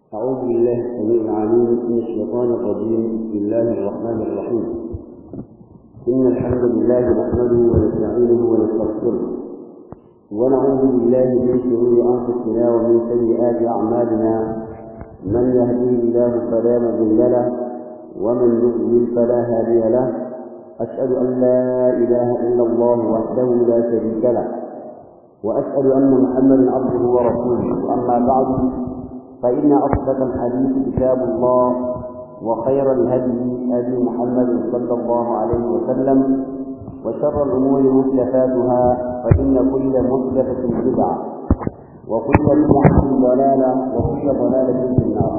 أعوذ بالله السميع العليم من الشيطان الرجيم بسم الله الرحمن الرحيم إن الحمد لله نحمده ونستعينه ونستغفره ونعوذ بالله من شرور أنفسنا ومن سيئات أعمالنا من يهديه الله فلا مضل له ومن يضلل فلا هادي له أشهد أن لا إله إلا الله وحده لا شريك له وأشهد أن محمدا عبده ورسوله أما بعد فإن أصدق الحديث كتاب الله وخير الهدي هدي محمد صلى الله عليه وسلم وشر الأمور محدثاتها فإن كل محدثة بدعة وكل بدعة ضلالة وكل ضلالة في النار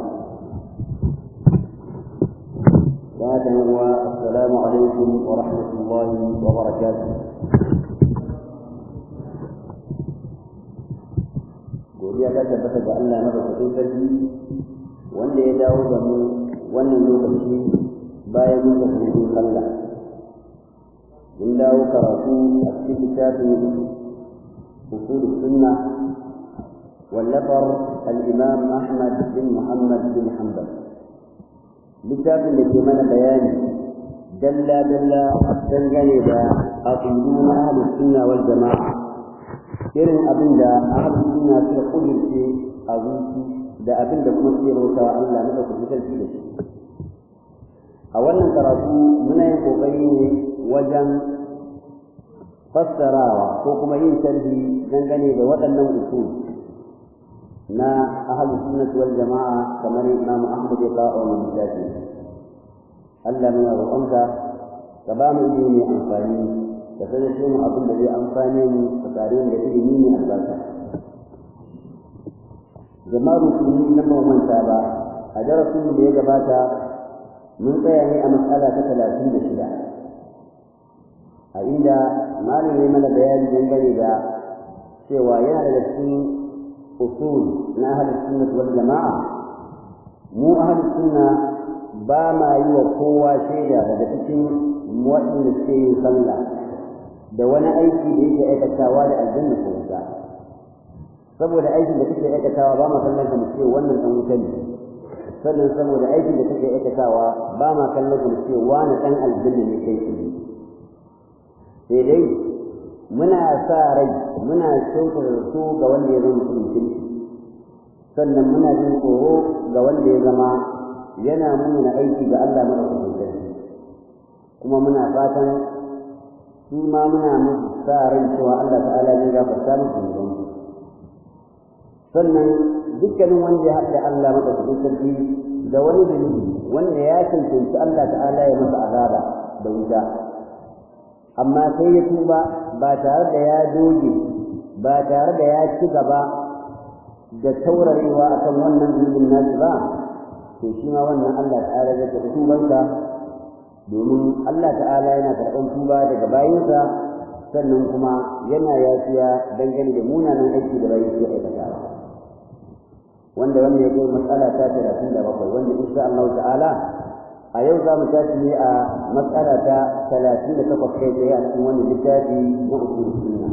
هذا هو السلام عليكم ورحمة الله وبركاته godiya ta tabbata ga Allah na bakin sarki wanda ya dawo da mu wannan lokaci bayan mun tafi sallah mun dawo karatu a cikin littafin usul sunna wallafar al-imam Ahmad bin Muhammad bin Hanbal littafin da ke mana bayani dalla dalla dangane da aqiduna ahlus sunna wal jama'a irin abin da ahalin suna suka kudurce a zuci da abin da kuma suke bauta wa Allah na ɗaukar sarki da shi a wannan karatu muna yin ƙoƙari ne wajen fassarawa ko kuma yin sharhi dangane da waɗannan usul na ahalin sunnati wal jama'a kamar Imam Ahmad ya kawo wannan littafi Allah muna roƙonka ka ba mu ilimi mai amfani da sanar shi mu abin da zai amfane mu a tare da ilimi ne albarka jama'ar musulmi na ba manta ba a darasin da ya gabata mun tsaya ne a matsala ta talatin da shida a inda malam ya mana bayani dangane da cewa yana daga cikin usul na ahlus sunnah wal jama'a mu ahlus sunna ba ma yi wa kowa shaida daga cikin waɗanda suke yin sallah da wani aiki da yake aikatawa da aljanna ko wuta saboda aikin da kake aikatawa ba ma kallon ka mu ce wannan dan wuta ne sannan saboda aikin da kake aikatawa ba ma kallon ka mu ce wani dan aljanna ne kai shi sai dai muna sa rai muna shauka da su ga wanda ya zama mutum sannan muna jin tsoro ga wanda ya zama yana nuna aiki ga Allah madaukakin kuma muna fatan su ma muna musu sa ran cewa Allah ta'ala zai gafarta musu zunuban sannan dukkanin wanda ya haɗa Allah madaukakin sarki da wani zunubi wanda ya cancanci Allah ta'ala ya masa azaba da wuta amma sai ya tuba ba tare da ya doge ba tare da ya ci gaba da taurarewa akan wannan zunubin nasu ba to shi ma wannan Allah ta'ala zai tafi tubansa domin Allah ta'ala yana karɓar tuba daga bayinsa sannan kuma yana yafiya dangane da munanan aiki da bayin su aikata wanda wanda ya kai matsala ta talatin da bakwai wanda insha Allah ta'ala a yau za mu tashi ne a matsala ta talatin da takwas kai tsaye a cikin wani littafi na usul sunna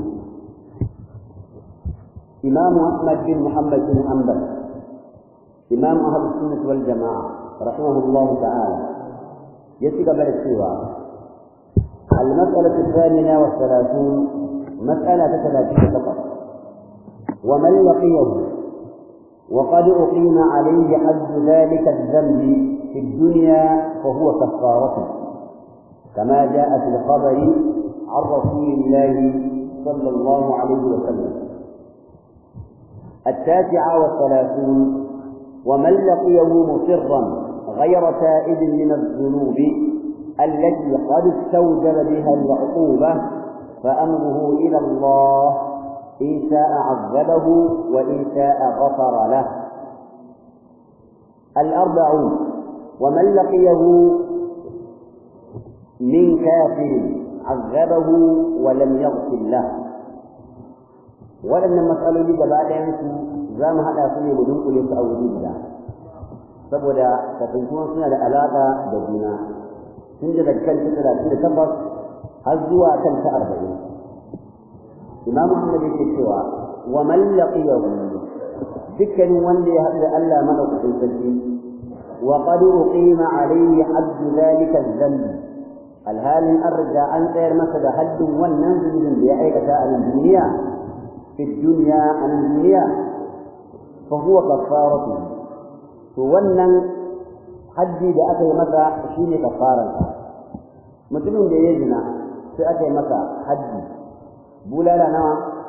إمام أحمد بن محمد بن حنبل إمام أهل السنة والجماعة رحمه الله تعالى يتقبل السوى المسألة الثامنة والثلاثون مسألة ثلاثين فقط ومن لقيه وقد أقيم عليه حد ذلك الذنب في الدنيا فهو كفارته كما جاء في الخبر عن رسول الله صلى الله عليه وسلم التاسعة والثلاثون ومن لقيه مصرا غير تائب من الذنوب التي قد استوجب بها العقوبة فأمره إلى الله إن شاء عذبه وإن شاء غفر له الأربعون ومن لقيه من كافر عذبه ولم يغفر له ولن مسألة لي جبالين زام هذا سنة بدون قلت أو وجود saboda kasantuwan suna da alaƙa da juna tun da kan ta talatin da tabbas har zuwa kan ta arba'in imam ahmad yake cewa wa man laqiyahu dukkanin wanda ya haɗu da Allah madaukakin sarki wa qad uqima alayhi hadd zalika dhanb alhalin an riga an tsayar masa da haddin wannan zunubin da ya aikata a nan duniya fi duniya a nan duniya fa huwa kaffaratu to wannan haddi da aka yi masa shine kaffaran mutumin da ya zina sai aka yi masa haddi bulala nawa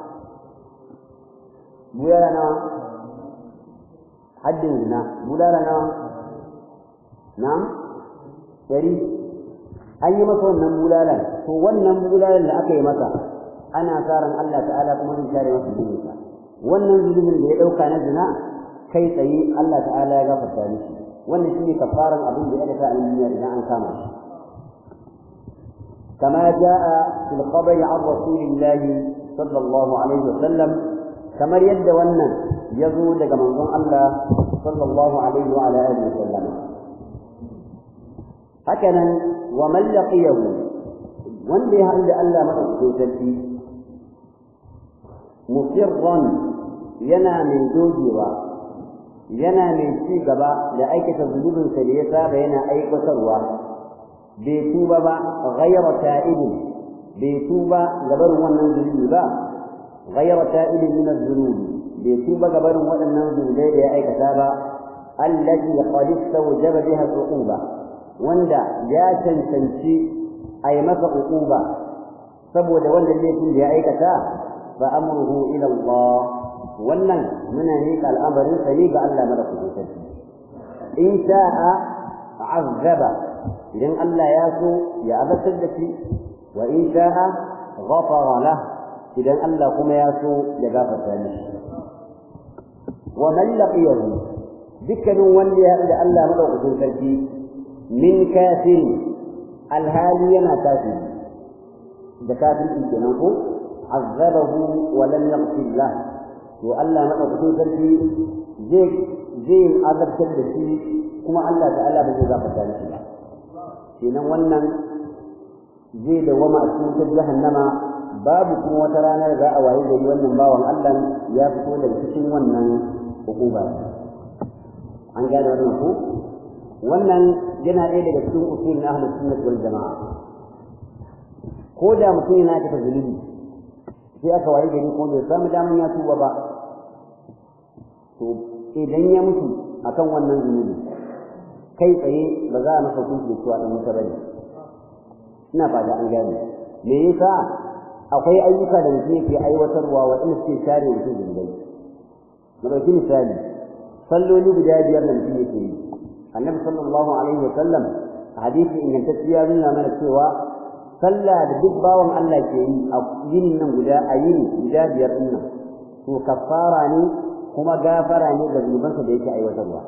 bulala nawa haddin zina bulala nawa na'am dari an yi masa wannan bulalan to wannan bulalan da aka yi masa ana sa ran Allah ta'ala kuma zai share masa zunubinsa wannan zunubin da ya dauka na zina kai tsaye Allah ta'ala ya gafarta mishi wannan shine kafaran abin da ya dace a duniya idan an kama shi كما جاء في الخبر عن رسول الله صلى الله عليه وسلم كما يد ون يزول لك منظوم الله صلى الله عليه وعلى آله وسلم هكذا ومن لقيه wanda ya haɗu da Allah maɗaukakin sarki musirran yana mai dogewa yana mai ci gaba da aikata zunubinsa da ya saba yana aikatarwa bai tuba ba ghayra ta'ibin bai tuba gabarin wannan zunubi ba ghayra ta'ibin min az-zunubi bai tuba gabarin waɗannan zunubai da ya aikata ba allati qad istawjaba biha al-uquba wanda ya cancanci a yi masa uquba saboda wannan laifin da ya aikata fa amruhu ila Allah wannan muna ne al'amarin sa ne ga Allah madaukakin sarki in sha'a azaba idan Allah ya so ya azabtar da shi wa in sha'a ghafara lah idan Allah kuma ya so ya gafarta mishi wa man laqiyahu dukkanin wanda ya haɗu da Allah madaukakin sarki min kafir alhali yana kafiri da kafirci kenan ko azabahu wa lam yaghfir lah to Allah madaukakin sarki zai zai azabtar da shi kuma Allah ta'ala ba zai gafarta mishi ba kenan wannan zai dawama a cikin jahannama babu kuma wata ranar za a waye gari wannan bawan Allah ya fito daga cikin wannan hukuma an gane wannan ko wannan yana ɗaya daga cikin usul na ahlus sunnah wal jamaa ko da mutum yana ta zulumi sai aka waye gari ko bai samu daman ya tuba ba to idan ya mutu akan wannan zunubi kai tsaye ba za a masa hukunci da cewa dan wuta bane ina fata an gane me yasa akwai ayyuka da mutum yake aiwatarwa waɗanda suke share mutum zunubai mu ɗauki misali salloli guda biyar da mutum yake yi annabi sallallahu alaihi wa sallam a hadisi ingantacciya nuna mana cewa sallah da duk bawan Allah ke yi a yinin nan guda a yini guda biyar din nan to kafara ne kuma gafara ne ga zunubansa da yake aiwatarwa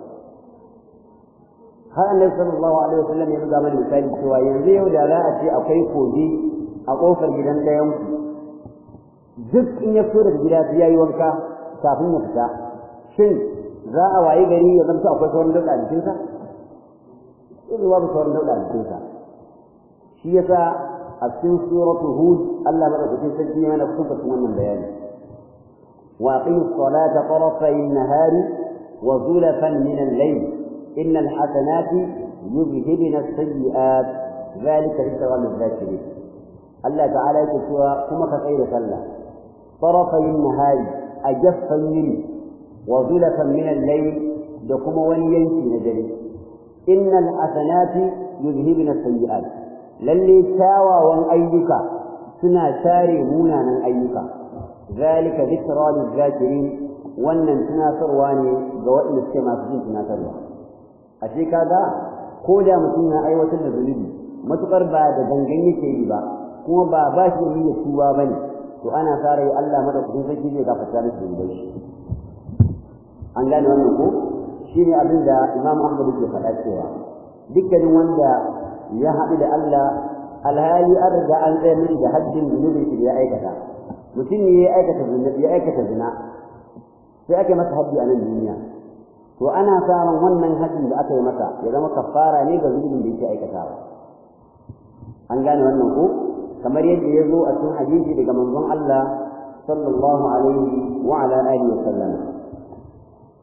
har annabi sallallahu alaihi wa sallam ya buga mana misali cewa yanzu yau da za a ce akwai kogi a kofar gidan ɗayan ku duk in ya fito daga gida sai yayi wanka kafin ya fita shin za a waye gari ya zanta akwai sauran dauda a jikinsa yanzu babu sauran dauda a jikinsa shi yasa a cikin suratu hud Allah madaukakin sarki yana kusa wannan bayani wa aqimus salata tarafay an-nahari wa zulafan min al-layl innal hasanati yuzhibna as-sayyi'at dhalika dhikra lil-dhakirin Allah ta'ala yake cewa kuma ka tsaya da sallah tarafay an-nahari a jaffan yini wa zulafan min al-layl da kuma wani yanki na dare innal hasanati yuzhibna as-sayyi'at lalle kyawawan ayyuka suna share munanan ayyuka zalika dhikra lil-zakirin wannan tunatarwa ne ga waɗanda suke masu jin tunatarwa ashe kaga ko da mutum ya aiwatar da zunubi matukar ba da gangan yake yi ba kuma ba ba shi da niyyar tuba bane to ana sa rai Allah madaukakin sarki zai gafarta masa zunubai shi an gane wannan ko shine abin da Imam Ahmad yake faɗa cewa dukkanin wanda ya haɗu da Allah alhali an riga an tsaye mishi da haddin zunubin shi ya aikata mutum ne ya aikata zunubi ya aikata zina sai ake masa haddi a nan duniya to ana samun wannan haddin da aka yi masa ya zama kafara ne ga zunubin da yake aikatawa an gane wannan ko kamar yadda ya zo a cikin hadisi daga manzon Allah sallallahu alaihi wa ala alihi wa sallam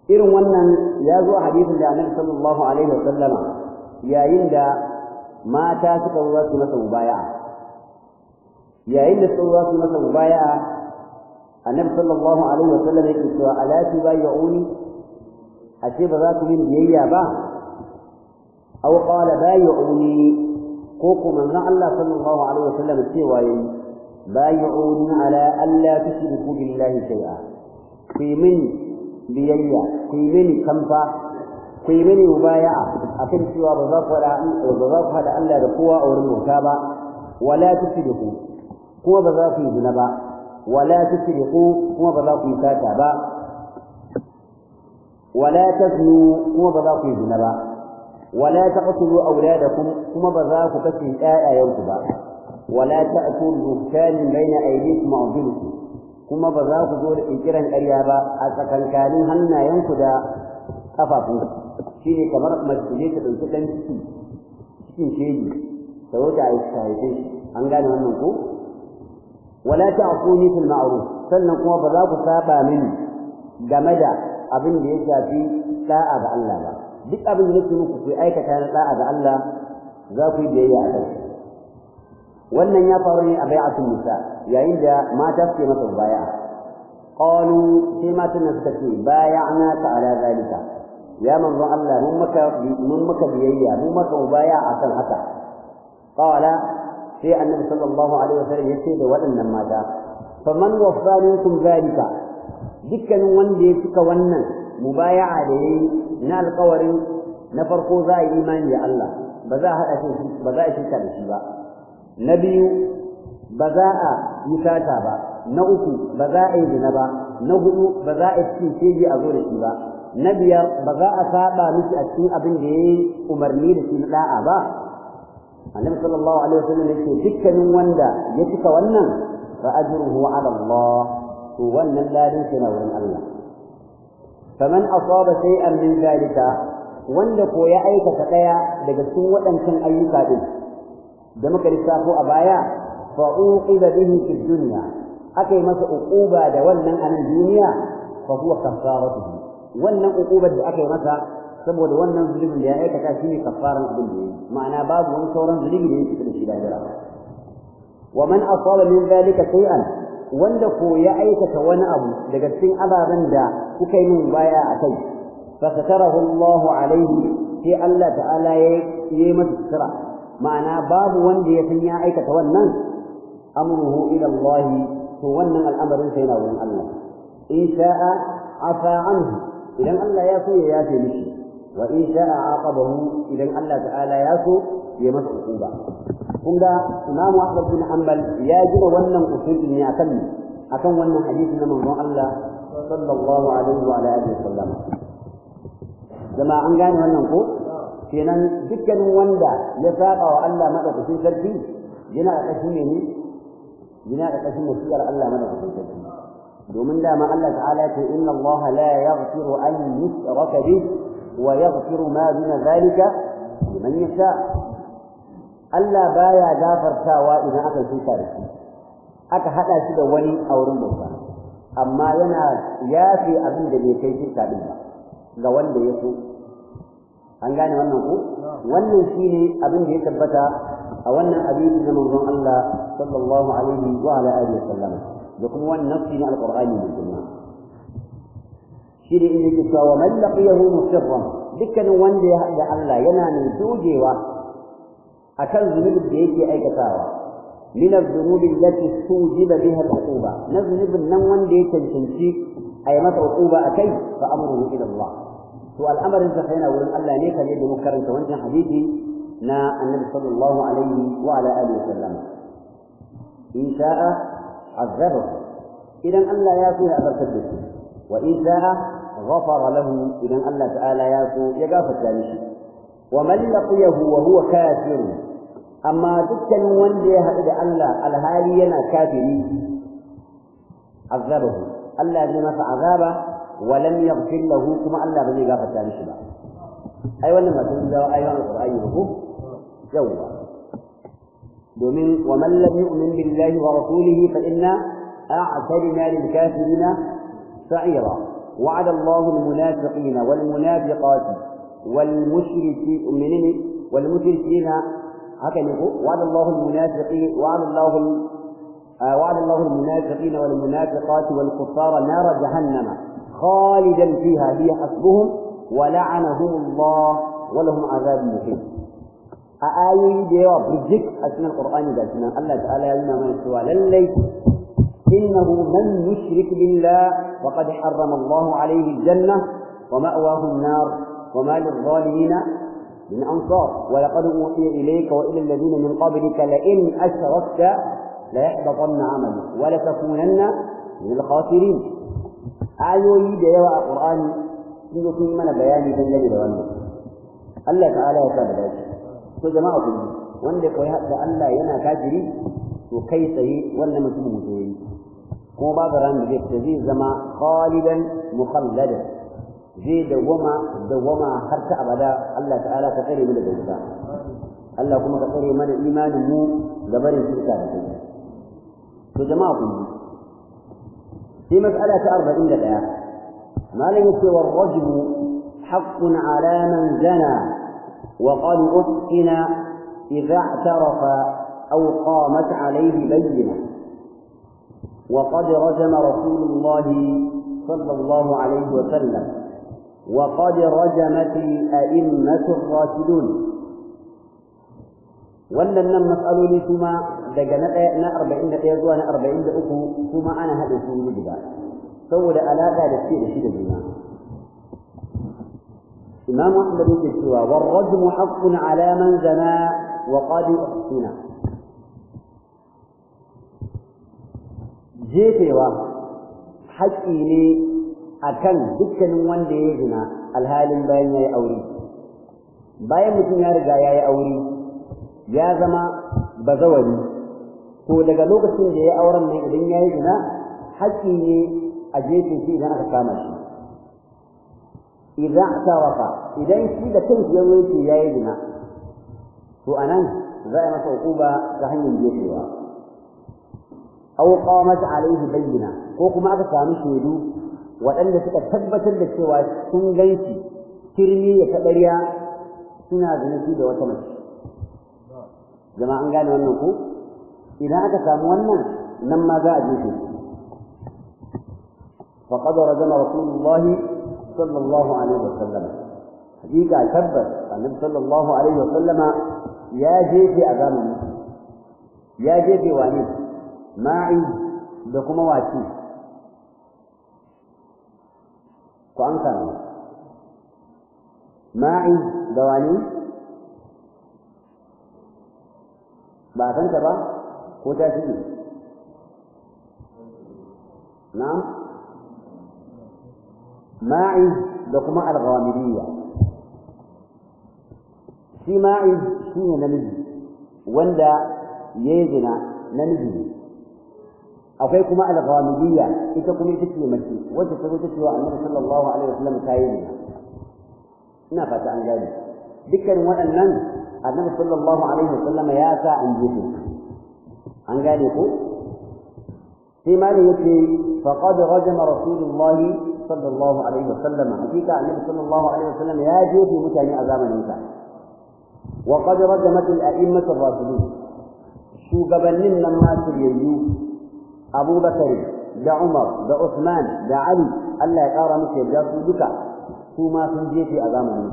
irin wannan ya zo a hadisin da annabi sallallahu alaihi wa sallama yayin da mata suka zo su masa mubaya'a yayin da suka zo su masa mubaya'a annabi sallallahu alaihi wa sallam yake cewa ala tubayyi'uni ashe ba za ku yi biyayya ba aw qala bayyi'uni ko ko manzon Allah sallallahu alaihi wa sallam cewa yayi bayyi'uni ala alla tushriku billahi shay'a ku yi min biyayya ku yi mini kamfa ku yi mini mubaya'a akan cewa ba za ku hada ba za ku hada Allah da kowa a wurin bauta ba wala tushriku kuma ba za ku yi zina ba wala tushriku kuma ba za ku yi sata ba wala taznu kuma ba za ku yi zina ba wala taqtulu awladakum kuma ba za ku kashe ƴaƴayenku ba wala ta'tu buhtanin baina aydikum wa arjulikum kuma ba za ku zo da ƙirƙiran ƙarya ba a tsakankanin hannayenku da ƙafafunku shi ne kamar mace ne ta ɗauki ɗan ciki cikin shegi ta wuce a haife shi an gane wannan ko wala ta'quni fil ma'ruf sannan kuma ba za ku saba mini game da abin da ya shafi da'a ga Allah ba duk abin da nake muku ku aikata na da'a ga Allah za ku yi biyayya a kai wannan ya faru ne a bai'atul nisa yayin da mata suke masa baya qalu sai matan nan suka ce bay'ana ta ala zalika ya manzo Allah mun maka mun maka biyayya mun maka baya akan haka qala sai annabi sallallahu alaihi wasallam yace da waɗannan mata faman waffa minkum zalika dukkanin wanda ya cika wannan mubaya'a da yayi na alƙawarin na farko za a yi imani da Allah ba za a haɗa shi ba za a shirka da shi ba na biyu ba za a yi sata ba na uku ba za a yi zina ba na hudu ba za a cikin shege a zo da shi ba na biyar ba za a saba miki a cikin abin da ya yi umarni da shi na da'a ba annabi sallallahu alaihi wasallam yake dukkanin wanda ya cika wannan fa ajruhu ala Allah to wannan ladin shi na wurin Allah faman asaba shay'an min zalika wanda ko ya aikata daya daga cikin waɗancan ayyuka din da muka lissafo a baya fa uqiba bihi fi dunya akai masa uquba da wannan anan duniya fa huwa kafaratuhu wannan uqubar da akai masa saboda wannan zulubin da ya aikata shine kafaran abin da yayi ma'ana babu wani sauran zulubi da yake da shi da jira wa man asaba min zalika shay'an wanda ko ya aikata wani abu daga cikin ababen da kuka yi min baya a kai fa satarahu Allah alaihi sai Allah ta'ala ya yi masa sutura ma'ana babu wanda ya san ya aikata wannan amruhu ila Allah to wannan al'amarin sai na wurin Allah in sha'a afa anhu idan Allah ya so ya yafe mishi wa in sha'a aqabahu idan Allah ta'ala ya so ya masa hukuma kun ga Imam Ahmad bin Hanbal ya gina wannan usul ne akan akan wannan hadisi na manzon Allah sallallahu alaihi wa alihi wasallam jama an gane wannan ko kenan dukkanin wanda ya saba wa Allah madaukakin sarki yana da kashin ne yana da kashin wasiyar Allah madaukakin sarki domin dama Allah ta'ala ya ce inna Allah la yaghfiru an yushraka bih wa yaghfiru ma duna zalika liman yasha Allah baya gafartawa idan aka shuka da shi aka hada shi da wani a wurin bauta amma yana yafi abin da bai kai shirka din ba ga wanda ya so an gane wannan ko wannan shine abin da ya tabbata a wannan hadisi na manzon Allah sallallahu alaihi wa ala alihi wasallam da kuma wannan nafsi na alqur'ani mai girma shi ne inda yake cewa man laqiyahu musirran dukkanin wanda ya haɗa Allah yana mai dogewa akan zunubin da yake aikatawa min az-zunubi allati tujiba biha al-uquba na zunubin nan wanda ya cancanci a yi masa uquba akai fa amruhu ila Allah to al'amarin sa yana wurin Allah ne kaje da muka karanta wancan hadisi na annabi sallallahu alaihi wa ala alihi wasallam in sha'a azaba idan Allah ya so ya abarkar da shi wa in sha'a ghafara lahu idan Allah ta'ala ya so ya gafarta mishi wa man laqiyahu wa huwa kafir amma dukkanin wanda ya haɗu da Allah alhali yana kafiri azabahu Allah zai masa azaba ولم يغفر له كما الله بزي غفر تاني شبا أي ولا ما تقول له أيها القرآن يقول جوا دومين ومن لم يؤمن بالله ورسوله فإنا أعتدنا للكافرين سعيرا وعد الله المنافقين والمنافقات والمشركين منين والمشركين هكذا وعد الله المنافقين وعد الله وعد الله المنافقين والمنافقات والكفار نار جهنم خالدا فيها هي حسبهم ولعنهم الله ولهم عذاب مقيم آية ديوا برجك أسمى القرآن ذا سنة الله تعالى يلنا من السؤال للي إنه من يشرك بالله فقد حرم الله عليه الجنة ومأواه النار وما للظالمين من أنصار ولقد أوحي إليك وإلى الذين من قبلك لئن أشركت ليحبطن عملك ولتكونن من الخاسرين آيوي ديوا القرآن sun zo sun yi mana bayani dangane da wannan Allah ta'ala ya sa da dace to jama'a kun wanda koyi da Allah yana kafiri to kai tsaye wannan mutum mutum yayi kuma babu ran da zai zai zama khalidan mukhalladan zai dawama dawama har ta abada Allah ta'ala ka tsare mu daga wuta Allah kuma ka tsare mana imanin mu da barin shirka da kai to jama'a kun sai mas'ala ta 41 ما لم يكن والرجم حق على من زنى وقد أحسن إذا اعترف أو قامت عليه بينة وقد رجم رسول الله صلى الله عليه وسلم وقد رجمت الأئمة الراشدون wannan matsaloli kuma daga na ɗaya na arba'in da ɗaya zuwa na arba'in da uku kuma ana haɗe su wuri guda saboda alaƙa da ce da shi da juna imam ahmad yake cewa war rajmu haqqun ala man zana wa qad uhsina jefewa haƙƙi ne akan dukkanin wanda ya zina alhalin bayan ya yi aure bayan mutum ya riga ya yi aure ya zama bazawari to daga lokacin da ya auren nan idan ya yi zina haƙƙi ne a jefe shi idan aka kama shi idan tarafa idan shi da kanshi ya wuce ya yi zina to anan za a masa hukuma ta hanyar jefewa aw qamat alaihi bayyina ko kuma aka samu shaidu waɗanda suka tabbatar da cewa sun ganshi kirmi ya taɓarya suna zunubi da wata mace zama an gane wannan ko idan aka samu wannan nan ma za a jefe shi فقد رجم رسول الله صلى الله عليه وسلم حقيقة تبت النبي صلى الله عليه وسلم يا جيفي أغامي يا جيفي واني معي بكم واتي وأنكر معي دواني ba san ta ba ko ta shige na'am ma'iz da kuma al-ghamidiyya shi ma'iz shine namiji wanda yayi zina namiji ne akwai kuma al-ghamidiyya ita kuma ita ce mace wacce ta zo ta ce wa annabi sallallahu alaihi wasallam ta yi zina ina fata an gane dukkan waɗannan annabi sallallahu alaihi wasallam ya sa an jefe an gane ko sai malin yace faqad rajama rasulullahi sallallahu alaihi wasallam hakika annabi sallallahu alaihi wasallam ya jefe mutane a zamanin sa wa qad rajamat al-a'immat ar-rasulun shugabannin nan ma shiryayyu Abu Bakar da Umar da Uthman da Ali Allah ya kara musu yarda su duka su ma sun jefe a zamanin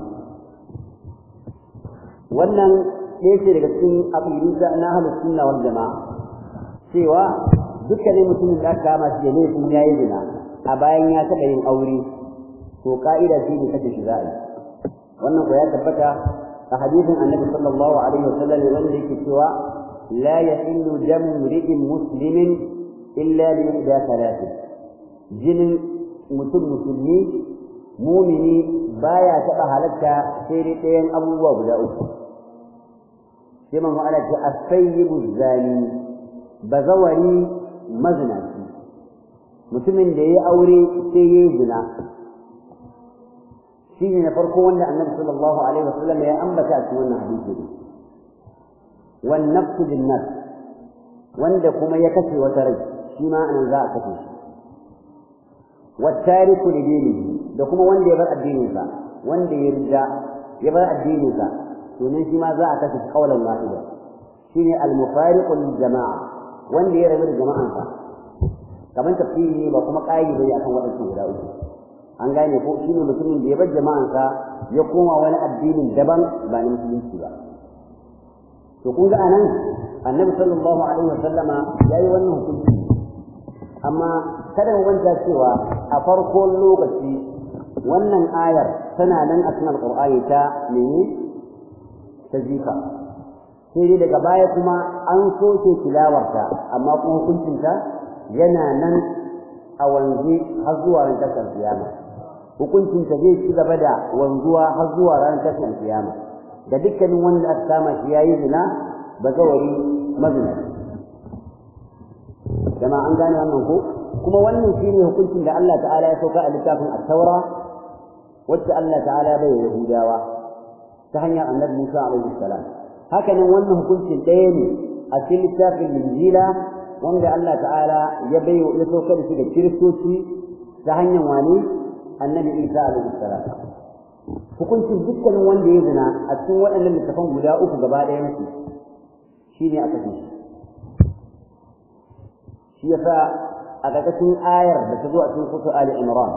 wannan ɗaya ce daga cikin aqidu na ahlus sunna wal jama'a cewa dukkanin mutumin da aka kama shi da laifin yayi zina a bayan ya taɓa yin aure to ka'ida shi ne kace shi za a yi wannan ko ya tabbata a hadisin annabi sallallahu alaihi wasallam wanda yake cewa la yahillu damu mri'in muslimin illa bi ihda thalathin jinin mutum musulmi mumini baya taɓa halatta sai dai ɗayan abubuwa guda uku sai man ala ce as-sayyibu zani bazawari mazinaci mutumin da ya aure sai ya yi zina shi ne na farko wanda annabi sallallahu alaihi wasallam ya ambata a cikin wannan hadisi ne wan nafsu bin nafs wanda kuma ya kashe wata rai shi ma anan za a kashe shi wattariku li dinihi da kuma wanda ya bar addininsa wanda ya rida ya bar addininsa to nan shi ma za a kashe kaulan wahida shine al-mufariqu lil jama'a wanda ya rabu da jama'ansa kamar tafsiri ne ba kuma ƙayi bane akan waɗansu guda uku an gane ko shine mutumin da ya bar jama'ansa ya koma wani addinin daban ba na musulunci ba to kun ga anan annabi sallallahu alaihi wasallama yayi wannan hukunci amma kada mu manta cewa a farkon lokaci wannan ayar tana nan a cikin alqur'ani ta mene ta jika sai dai daga baya kuma an soke tilawarta amma kuma hukuncinta yana nan a wanzu har zuwa ran tasar kiyama hukuncinta zai ci gaba da wanzuwa har zuwa ran tasar kiyama da dukkanin wanda aka kama shi yayi zina ba zawari mazina jama'a an gane wannan ko kuma wannan shine hukuncin da Allah ta'ala ya sauka a littafin at-taura wacce Allah ta'ala bai yahudawa ta hanyar annabi Musa alaihi salam haka nan wannan hukuncin ɗaya ne a cikin littafin injila wanda Allah ta'ala ya bai ya sauka da shi da kiristoci ta hanyar wani annabi Isa alaihi salam hukuncin dukkanin wanda ya zina a cikin waɗannan littafan guda uku gaba ɗayan su shine aka ce shi yasa a ƙarƙashin ayar da ta zo a cikin kutu Ali Imran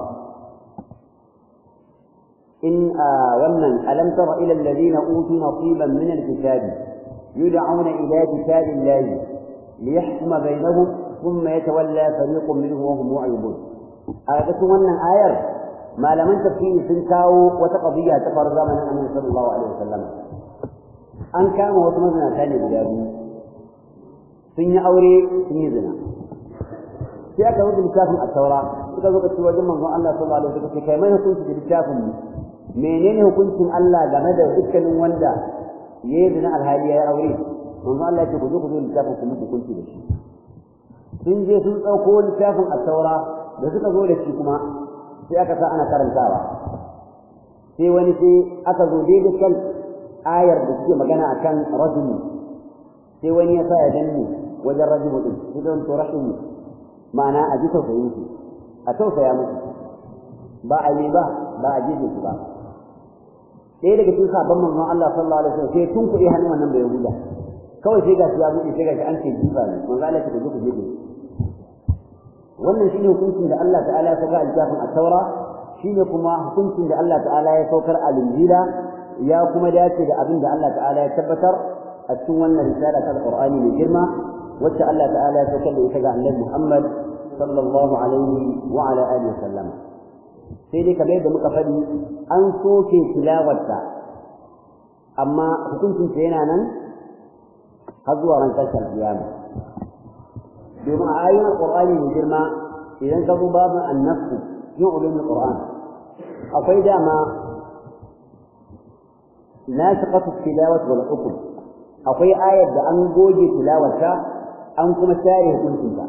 إن ومن ألم تر إلى الذين أوتوا نصيبا من الكتاب يدعون إلى كتاب الله ليحكم بينهم ثم يتولى فريق منهم وهم معرضون أردت أن آية ما لم تفيه سنكاو وتقضيها تفر زمن النبي صلى الله عليه وسلم أن كان وتمزنا ثاني بلادي سن أوري سن زنا sai aka rubuta littafin at-taura suka zo ka ci wajen manzon Allah sallallahu alaihi wasallam kai mai hukunci da littafin menene hukuncin Allah game da dukkanin wanda yayi zina alhali ya aure manzon Allah ya ce ku zo ku zo littafin ku muku hukunci da shi sun je sun dauko littafin at-taura da suka zo da shi kuma sai aka sa ana karantawa sai wani sai aka zo daidai kan ayar da suke magana akan rajuli sai wani ya sa ya danne wajen rajulu din sai don to rahimu ma'ana a ji tausayin su a tausaya musu ba a yi ba ba a jefe su ba ɗaya daga cikin sabon manzon Allah sallallahu alaihi wasallam sai tun kuɗi hannun wannan bai huda kawai sai ga shi ya buɗe sai ga shi an ce jifa ne manzo Allah ya ce ku jefe wannan shine hukuncin da Allah ta'ala ya saka a littafin at-taura shine kuma hukuncin da Allah ta'ala ya saukar a linjila ya kuma dace da abin da Allah ta'ala ya tabbatar a cikin wannan risala ta Qur'ani mai girma wacce Allah ta'ala ya saukar da ita ga Annabi Muhammad sallallahu alaihi wa ala alihi wasallam sai dai kamar yadda muka faɗi an soke tilawarta amma hukuncin ta yana nan har zuwa ran ƙarshen kiyama domin a ayoyin Qur'ani mai girma idan ka zo babin annasu yin ulumin Qur'an akwai dama nashiqatu tilawat wal hukm akwai ayar da an goge tilawarta an kuma share hukuncinta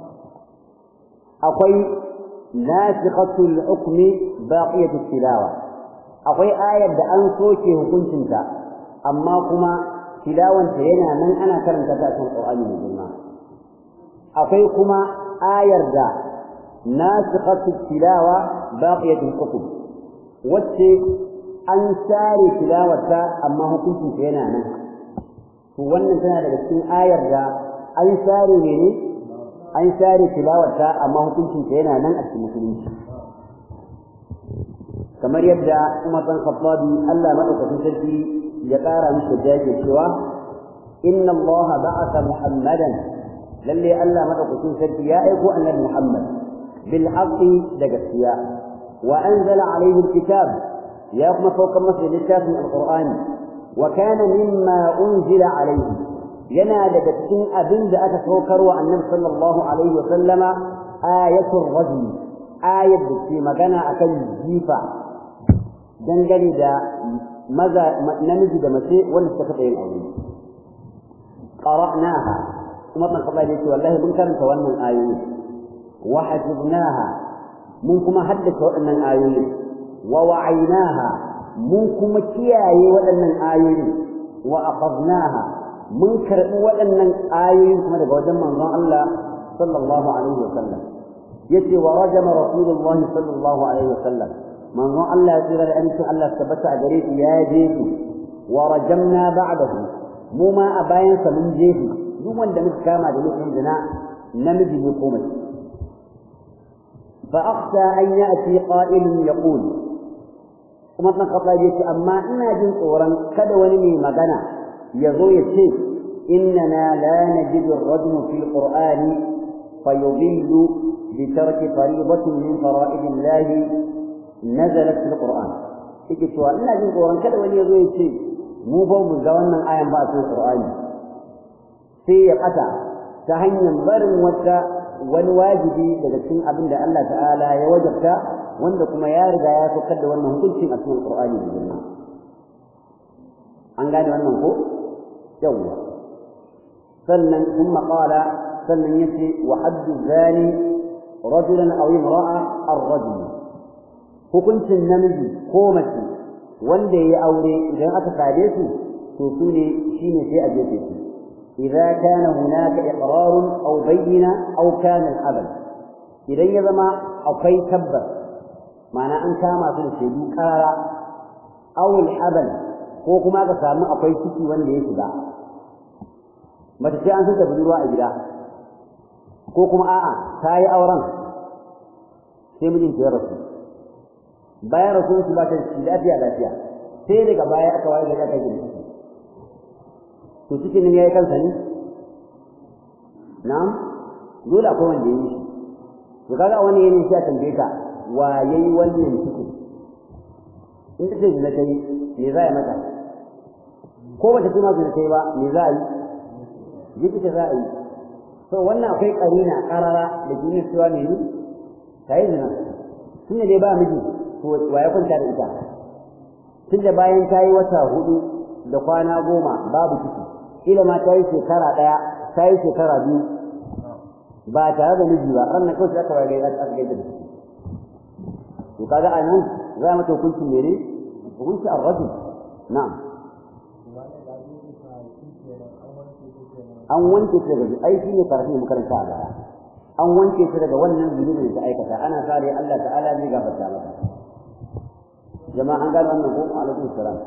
akwai nasikhatul hukmi baqiyatu tilawa akwai ayar da an soke hukuncinta amma kuma tilawanta yana nan ana karanta ta cikin Qur'ani mai girma akwai kuma ayar da nasikhatul tilawa baqiyatul hukm wacce an share tilawarta amma hukuncinta yana nan to wannan tana daga cikin ayar da an share ne ne an share tilawarta amma hukuncin ta yana nan a cikin musulunci kamar yadda Umar bin Khattabi Allah madaukakin sarki ya ƙara mishi da yake cewa inna Allah ba'atha Muhammadan lalle Allah madaukakin sarki ya aiko annabi Muhammad bil haqqi da gaskiya wa anzala alayhi alkitab ya kuma saukar masa littafin alqur'ani wa kana mimma unzila alayhi yana daga cikin abin da aka saukar wa annabi sallallahu alaihi wa sallama ayatul rajul ayat da ke magana akan jifa dangane da maza namiji da mace wanda suka taɓa yin aure qara'naha kuma ban kaɓa yake wallahi mun karanta wannan ayoyi wa hafidnaha mun kuma haddace waɗannan ayoyi wa wa'aynaha mun kuma kiyaye waɗannan ayoyi wa akhadnaha mun karɓi waɗannan ayoyin kuma daga wajen manzon Allah sallallahu alaihi wa sallam yace wa rajama rasulullahi sallallahu alaihi wasallam manzo Allah ya tsira da amincin Allah tabbata a gare shi ya je su wa rajamna ba'dahu mu ma a bayan sa mun je su duk wanda muka kama da laifin zina namiji ne ko mace fa akhsha an ya'ti qa'ilun yaqul kuma san kafa yace amma ina jin tsoron kada wani mai magana ya zo ya ce innana la najidu ar-rajul fil qur'ani fayudillu bi tarki fariidatin min fara'id Allah nazalat fil qur'an yake cewa ina jin tsoron kada wani ya zo ya ce mu ba mu ga wannan ayan ba a cikin qur'ani sai ya kata ta hanyar barin wata wani wajibi daga cikin abin da Allah ta'ala ya wajabta wanda kuma ya riga ya saukar da wannan hukuncin a cikin qur'ani da sunna an gane wannan ko yawwa sannan kuma qala sannan yace wa haddu zani rajulan aw imra'a ar-rajul hukuncin namiji ko mace wanda yayi aure idan aka sade su to su ne shine sai a jefe su idza kana hunaka iqrar aw bayyina aw kana al-abad idan ya zama akwai tabbas ma'ana an kama su da shaidu karara aw al-abad ko kuma aka samu akwai ciki wanda ya shiga mace sai an san budurwa a gida ko kuma a'a ta yi auren sai mijinta ya rasu bayan rasuwar su ba ta ci lafiya lafiya sai daga baya aka waye gari aka gina ciki to cikin nan yayi kansa ne na'am dole akwai wanda yayi shi to kaga wani yayin shi a tambaye ka wa yayi wannan ciki in ta ce zina kai me za a yi mata ko bata kuma zina kai ba me za a yi jiki ta za a yi to wannan akwai karina karara da jini cewa ne ni ta yi zina tun dai ba miji to wa ya kwanta da ita tun da bayan ta yi wata hudu da kwana goma babu ciki ila ma ta yi shekara ɗaya ta yi shekara biyu ba tare da miji ba ran na kawai aka waye aka aka gaida da ciki to kaga a nan za mata hukuncin mene hukunci ar-rajul na'am an wanke ta daga ai shine karfi mu karanta a baya an wanke ta daga wannan zunubin da ta aikata ana sare Allah ta'ala zai gafarta mata jama'a an gano wannan ko alaikum salam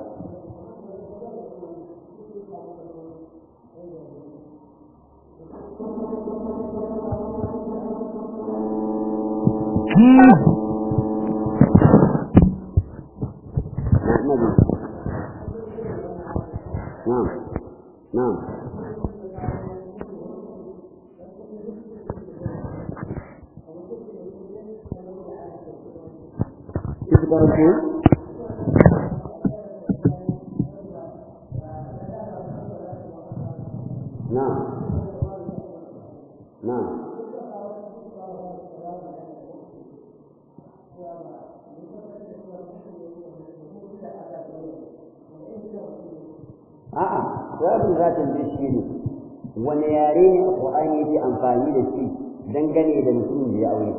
نعم نعم تذكر شيء نعم نعم a'a jawabin zatin da shi ne wani yare ne a Qur'ani yake amfani da shi dangane da mutumin da ya aure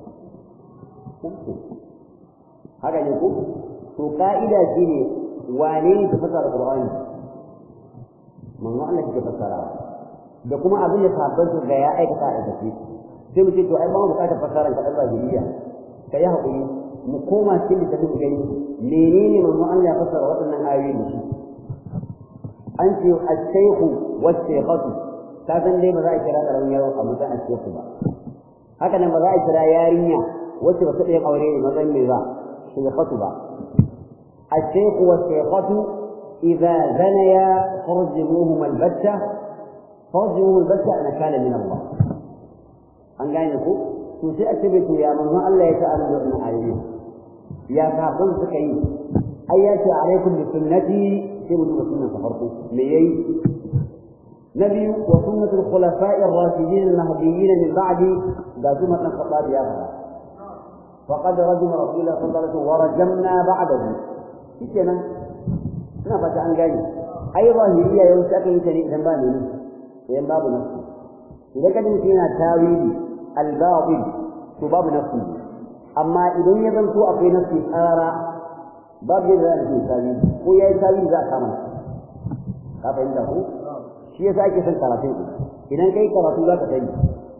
haka ne ko to ka'ida shi ne wane ne ta fasara Qur'ani manzo Allah ke fasara da kuma abin da sahabban su ga ya aikata a gaske sai mu ce to ai ba mu bukatar fasaran ka Allah jiriya kai hakuri mu koma cikin littafin gani menene manzo Allah ya fasara waɗannan ayoyi da shi an ce al-shaykhu was-shaykhatu ka san dai ba za a kira karamin yaro a mutan al-shaykhu ba haka nan ba za a kira yarinya wacce ba ta da aure ne mazan mai ba shaykhatu ba al-shaykhu was-shaykhatu idza zanaya farjumuhum al-batta farjumuhum al-batta ana kana min Allah an gane ku to sai a ce to ya manzo Allah ya ta'ala da wannan ayoyi ya kafin suka yi ayyati alaikum bi sunnati sai mu duba sunan farko me yayi nabi wa sunnatul khulafa'i ar-rashidin al-mahdiyyin min ba'di da kuma dan khattab ya fara faqad rajama rasulullah sallallahu alaihi wasallam wa rajamna ba'dahu shikenan ina fata an gane ai zahiriya yau sai aka yi ta ne idan ba ne idan babu nafsi idan kadin yana tawili al-batil to babu nafsi amma idan ya zanto akwai nafsi tsara babu yadda za a ce tawili ko ya yi tawili za a kama ka fahimta ko shi yasa ake son karatu idan kai karatu za ka sani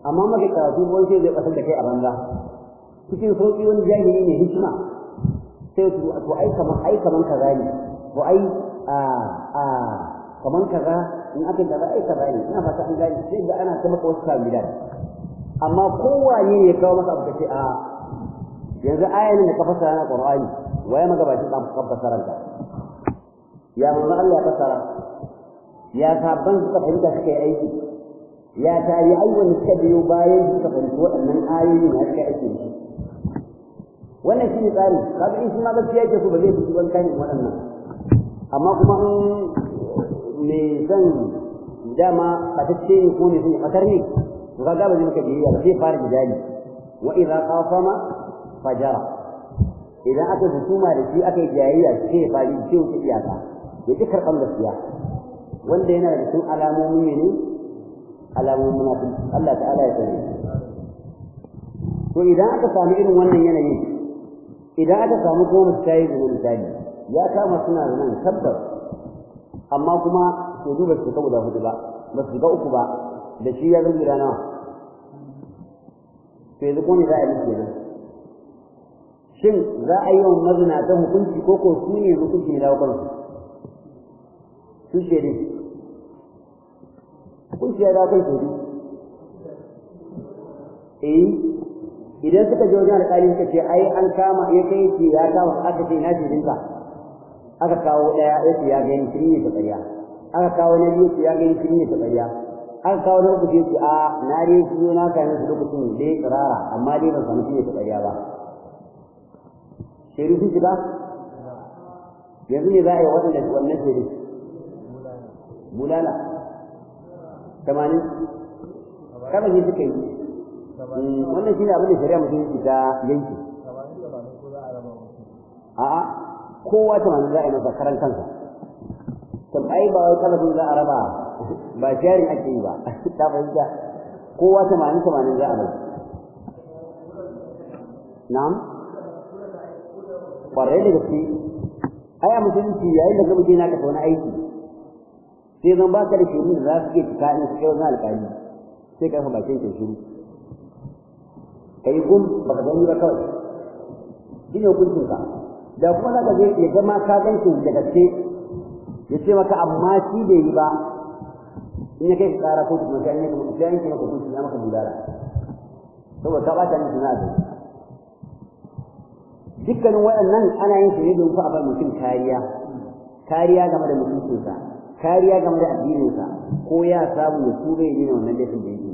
amma maka karatu wani sai zai kasar da kai a banza cikin sauki wani jahili ne hikima sai su to ai kaman ai kaman kaza ne to ai a a kaman kaza in aka kaza ai kaza ne ina fata an gane sai ga ana ta maka wasu kamilan amma kowane ne ya kawo maka abu kace a yanzu ayan da ka fasara na Qur'ani waye magabacin ka ka fasara ka ya manzo Allah ya fasara ya sabban suka fahimta suka yi aiki ya tayi ayyukan suka biyo bayan suka fahimci waɗannan ayoyi na suka aiki da shi wannan shi ne tsari kaga in shi ma gaskiya yake so ba zai fito ban kan waɗannan amma kuma in me san dama fatacce ne ko ne sun fatar ne to kaga ba zai maka biyayya ba zai fara jidali wa idza qasama fajara idan aka hukuma da shi aka yi jayayya sai ya fari sai wuce iyaka ya ji karɓar gaskiya wanda yana da cikin alamomin ne alamomin munafiki Allah ta'ala ya sani to idan aka samu irin wannan yanayin idan aka samu kuma misali da misali ya kama suna da nan tabbas amma kuma to duba su guda hudu ba ba su ga uku ba da shi ya zama gida nawa to yanzu ko ne za a yi kenan shin za a yi wa mazinatan hukunci ko ko su ne hukunci ne dawo kansu su ce ne hukunci ya dawo kan shaidu eh idan suka je wajen alƙali suka ce ai an kama ya kai ce ya kama aka ce na shaidinka aka kawo ɗaya ya ce ya gani shi ne ta ƙarya aka kawo na biyu ce ya gani shi ne ta ƙarya aka kawo na uku ce a na dai su na kayan su lokacin da ya tsirara amma dai ban samu shi ne ta ƙarya ba shaidu sun shiga yanzu ne za a yi waɗanda wannan shaidu bulala tamanin kama ne suka yi wannan shi ne abin da shari'a mutum ta yanki a'a kowa tamanin za a yi masa karan kansa tam ai ba wai kalabin za a raba ba jarin ake yi ba ta fahimta kowa tamanin tamanin za a bai na'am kwarai da gaske ai a musulunci yayin da gaba na kasa wani aiki sai zan baka da shirin da za su ke cika in su kai wani alƙali sai ka rufe bakin kai shiru kai gum baka gani ba kawai shi ne hukuncinka da kuma za ka je ya zama ka gan shi da gaske ya ce maka amma shi bai yi ba in ya kai ka tsara ko kuma sai an yi sai an yi maka hukunci ya maka bulala saboda ka bata miki na zai dukkanin waɗannan ana yin su ne don fa a bar mutum kariya kariya game da mutuncinsa kariya game da addininsa ko ya samu ya tura ya dina wannan laifin da yake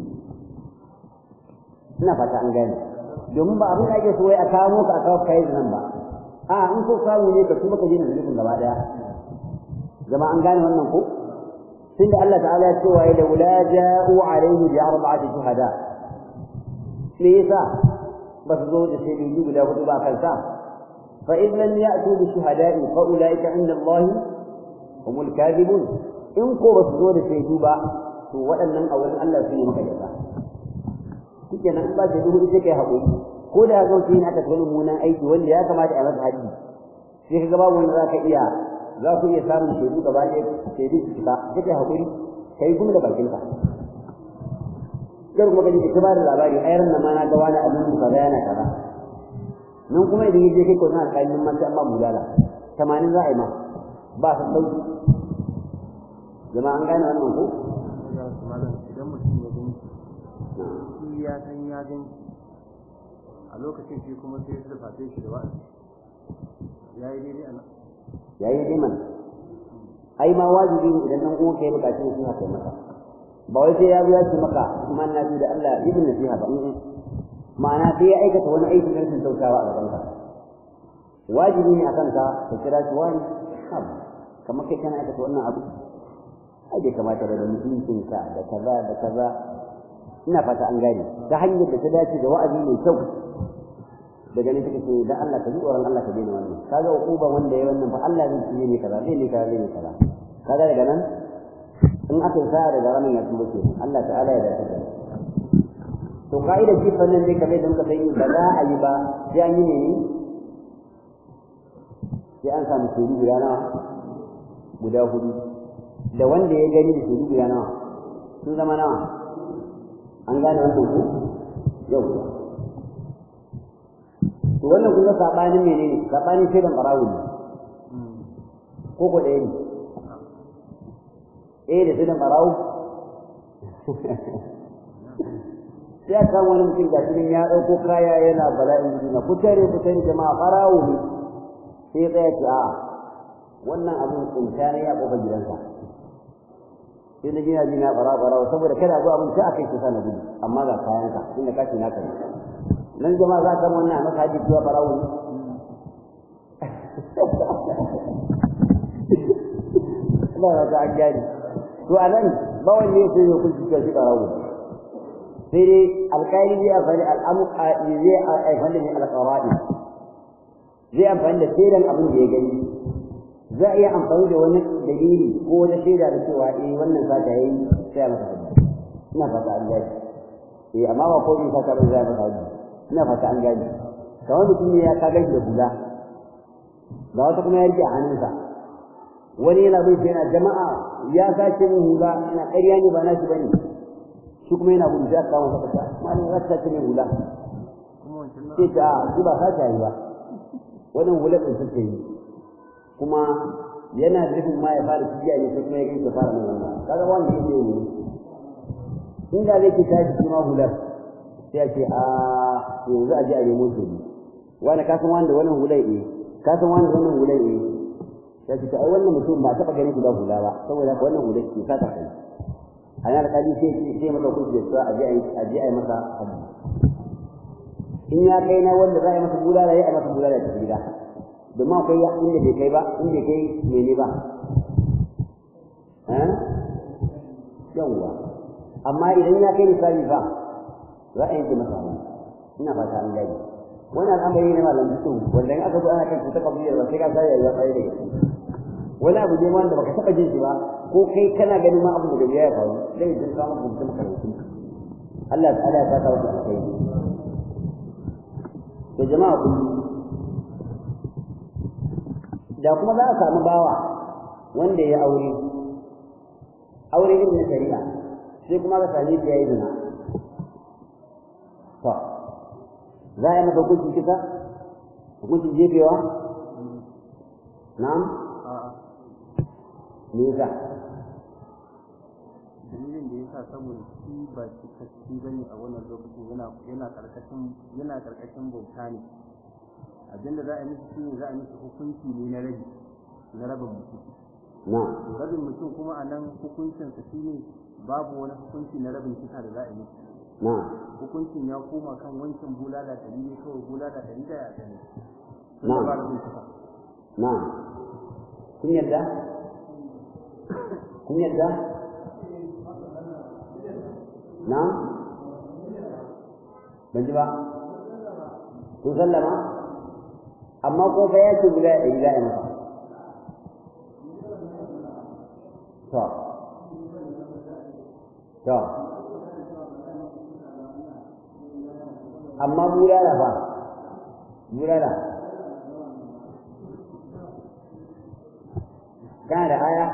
ina fata an gane domin ba abin da ake so wai a kawo ka a kawo kai nan ba a in so samu ne ka tuba ka dina zunubin gaba daya zama an gane wannan ko tun da Allah ta'ala ya ce wa la wala ja'u alayhi bi arba'ati shuhada me yasa ba su zo da shaidu guda hudu ba kansa fa in lam ya'tu bi shuhada'i fa ulaika inda Allah humul kadibun in ko ba su zo da shaidu ba to waɗannan a wurin Allah su ne maka yasa kike nan ba shaidu hudu sai kai haƙuri ko da zo shi ne aka tsaya mummunan aiki wanda ya kamata a masa haji sai ka ga babu wanda zaka iya za ku iya samun shaidu gaba ɗaya shaidu su fita sai kai haƙuri kai gumi da bakinka kar kuma kaji ka ba da labari ayar nan ma na ga wani abin kaza yana kaza nan kuma idan yaje kai ko na alƙalin man sai amma bulala 80 za a yi ma ba su sauki jama'a an gane wannan ko idan mutum ya gani shi ya san ya gani a lokacin shi kuma sai ya fafe shi da wa'azi ya yi daidai a nan yayi dai man ai ma wajibi ne idan dan uwan kai bukaci ne sai kai maka ba wai sai ya zo ya ce maka iman na da Allah ibn nasiha ba ma'ana sai ya aikata wani aiki na rashin kyautawa a gaban ka wajibi ne akan ka ka kira shi wani kamar kai kana aikata wannan abu ai bai kamata da mutuncin ka da kaza da kaza ina fata an gane ta hanyar da ta dace da wa'azi mai kyau daga ne take ce dan Allah ka ji tsoron Allah ka daina wannan kaga uquban wanda ya wannan fa Allah zai yi ne kaza zai ne kaza zai ne kaza kaga daga nan in aka sa daga ranar ya tuba ke Allah ta'ala ya dace da to kaida shi fannin ne kamar da muka sani ba za a yi ba sai an yi ne sai an samu shaidu guda nawa guda hudu da wanda ya gani da shaidu guda nawa sun zama nawa an gane wannan ku yau to wannan kun ga sabanin menene sabanin shaidan barawo ne ko ko ɗaya ne eh da shaidan barawo sai a kan wani mutum ga cikin ya ɗauko kaya yana bala'in gudu na kutare kutare jama'a barawo ne sai ya tsaya ce a wannan abin tsinta ne ya ƙofar gidansa sai na gina jina bara bara saboda kada zo abin sai aka yi kusa na gudu amma ga kayan ka inda ka ce naka ne nan jama'a za ka wannan maka haji cewa barawo ne Allah ya ga gani to anan ba wanne sai ya kulci cewa shi barawo sai dai alƙali zai amfani al'amuka zai amfani da alƙawari zai amfani da sirran abin da ya gani za a iya amfani da wani dalili ko wani shaida da cewa eh wannan sata yayi sai a masa hadisi ina fata an gaji eh amma ba ko in sata bai za a masa hadisi ina fata an gaji kamar mutum ne ya ka gaji da hula ga wata kuma ya rike a hannunsa wani yana bai yana jama'a ya sace min hula ina ƙarya ne ba nashi bane shi kuma yana gudu sai aka kawo masa kasa malam za ka sace min hula sai ta shi ba sace yi ba wannan hular ɗin suke yi kuma yana nufin ma ya fara cikiya ne sai kuma ya gani fara mai wannan kaga wanda yake yi in da zai kita shi kuma hular sai ya ce a yanzu a je a nemo shi wani ka san wanda wannan hular eh ka san wanda wannan hular eh sai ce ai wannan mutum ba taɓa ganin guda hula ba saboda haka wannan hular ke saka kai a yana kali sai sai masa kuɗi da cewa a je a je a yi masa haddi in ya kai na wanda za a yi masa bulala ya yi masa bulala ta gida domin akwai ya inda bai kai ba inda kai mene ba eh yawwa amma idan ya kai misali ba za a yanke masa hannu ina fata an gani wani al'amari ne malam bisu wanda in aka zo ana kan cuta kabiyar ba sai ka sa ya tsaye da gaske wani abu ne wanda baka taba jin shi ba ko kai kana ganin ma abu da ya faru zai jin ka maka mutum karatu Allah ta'ala ya saka wasu alkai to jama'a kullu da kuma za a samu bawa wanda ya aure aure irin na shari'a sai kuma ka same shi ya yi zina to za a yi masa hukuncin kisa hukuncin jefewa na'am me yasa dalilin da yasa saboda shi ba cikakki bane a wannan lokacin yana yana karkashin yana karkashin bauta ne abinda za a yi shi ne za a miki hukunci ne na rabi na rabin mutum na'am rabin mutum kuma a nan hukuncin sa shine babu wani hukunci na rabin kisa da za a yi miki na'am hukuncin ya koma kan wancan bulala ɗari ne kawai bulala ɗari da ya ɗari Na'am. ba rabin kisa na'am kun yadda kun yadda na'am ban ji ba kun sallama amma ko fa ya ce guda ɗari za a yi masa to to amma bulala fa bulala kana da aya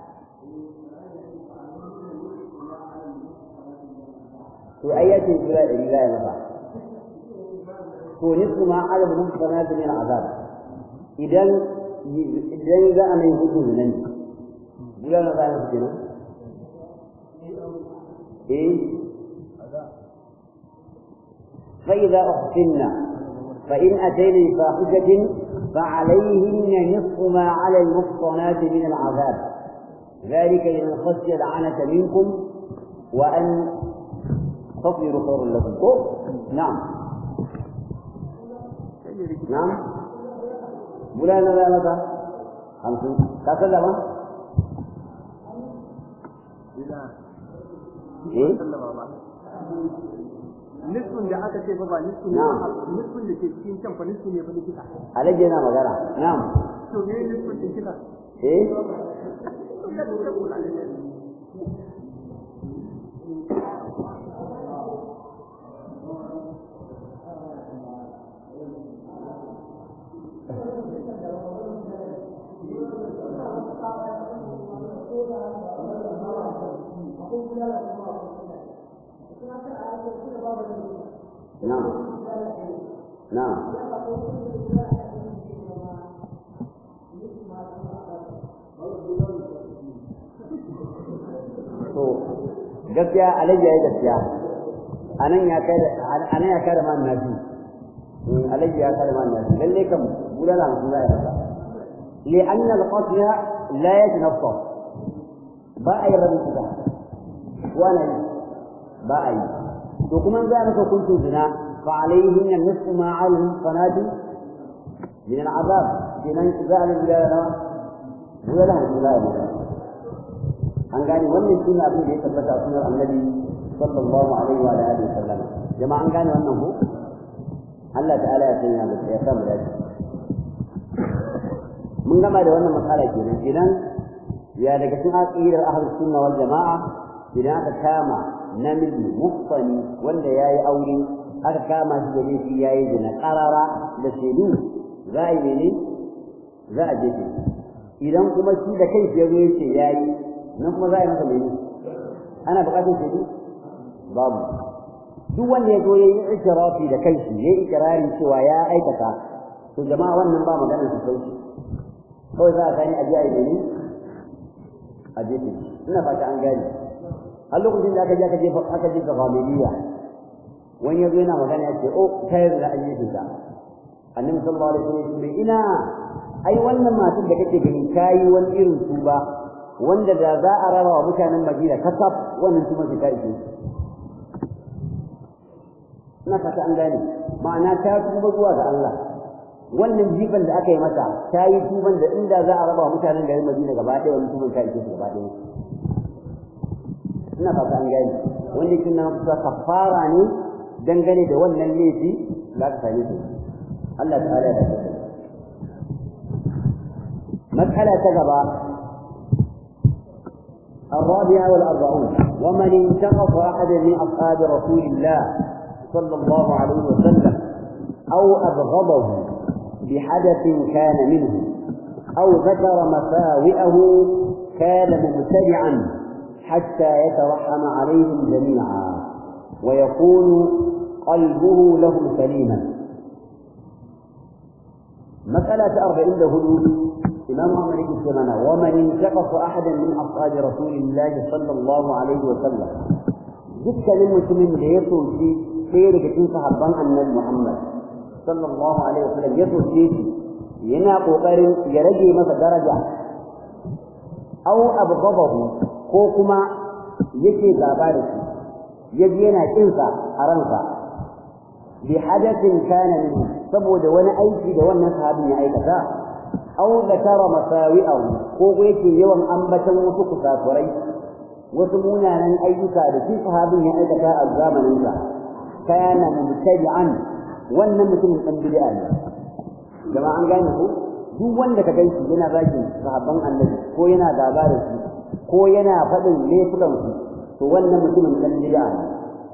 to ai ya ce guda ɗari za a yi masa to nisfu ma adadin muhsanatu min azab idan idan za a mai hukunci nan guda na za a yi kenan eh فإذا أحسن فإن أتينا بفاحشة فعليهن نصف ما على المحصنات من العذاب ذلك لمن خشي العنة منكم وأن تصبروا خير لكم أوه. نعم نعم بولانا لا متى خمسين كسلم إيه nisfin da aka ce fa ba nisfin ne ba nisfin da ke cikin can fa nisfin ne fa likita alaji yana magana na'am to me nisfin din kika eh Thank you. na'am na'am to gaskiya alayya ya gaskiya anan ya kai anan ya kai da man nabi alayya ya kai da man nabi lalle kam bulala mutum zai masa li anna al-qatl la yatanaffas ba a yi rabin kuka wala yi ba a yi to kuma za a maka kuntun zina fa alaihin nan nisfu ma alin sanadi min al'azab kenan za a lura da bulala mutum zai masa an gane wannan shi ne abin da ya tabbata a sunan annabi sallallahu alaihi wa alihi wasallam jama'a an gane wannan ko Allah ta'ala ya sanya mu ya samu dace mun gama da wannan matsala kenan idan ya daga cikin aqidar ahlus sunna wal jama'a idan aka kama namiji mufsani wanda yayi aure aka kama shi da laifi yayi zina qarara da shaidu za a yi ne za a jefe idan kuma shi da kai ya zo yace yayi nan kuma za a yi masa mene ana buƙatar shaidu babu duk wanda ya zo ya yi ikirafi da kanshi ya yi ikirari cewa ya aikata to jama'a wannan ba maganar su sauki kawai za a gani a ji a yi mene a jefe ina fata an gane har lokacin da aka je aka jefa aka jefa familiya wani ya zo yana magana ya ce oh kai da an jefe ta annabi sallallahu alaihi wasallam ya ce ina ai wannan matar da kake ganin kayi wani irin tuba wanda da za a raba wa mutanen Madina kasaf wannan kuma ta ishe ina fata an gane ma'ana ta tuba zuwa ga Allah wannan jifan da aka yi mata ta yi tuban da inda za a raba wa mutanen garin Madina gaba ɗaya wannan tuban ta ishe su gaba ɗaya ina fata an gane wanda yake nan kusa kafara ne dangane da wannan laifi da aka same su Allah ta'ala ya tabbata مسألة تجربة الرابعة والأربعون ومن انتقص أحدا من أصحاب رسول الله صلى الله عليه وسلم أو أبغضه بحدث كان منه أو ذكر مساوئه كان مبتدعا حتى يترحم عليهم جميعا ويكون قلبه لهم سليما مسألة أربعين له إمام أحمد بن سلمان ومن انتقص أحدا من أصحاب رسول الله صلى الله عليه وسلم dukkanin mutumin da ya soki ɗaya daga cikin sahabban annabi Muhammad sallallahu alaihi wasallam ya soke shi yana kokarin ya rage masa daraja aw abghadahu ko kuma yake gaba da shi yaji yana kinsa a ransa bi hadathin kana minhu saboda wani aiki da wannan sahabin ya aikata aw zakara masawi'ahu ko yake yawan ambatan wasu kusafurai wasu munanan ayyuka da shi sahabin ya aikata a zamanin sa kana mubtadi'an wannan mutumin dan bid'a ne jama'a an gane ko duk wanda ka ganshi yana zaki sahabban annabi ko yana gaba da su ko yana faɗin laifukan su to wannan mutumin dan bid'a ne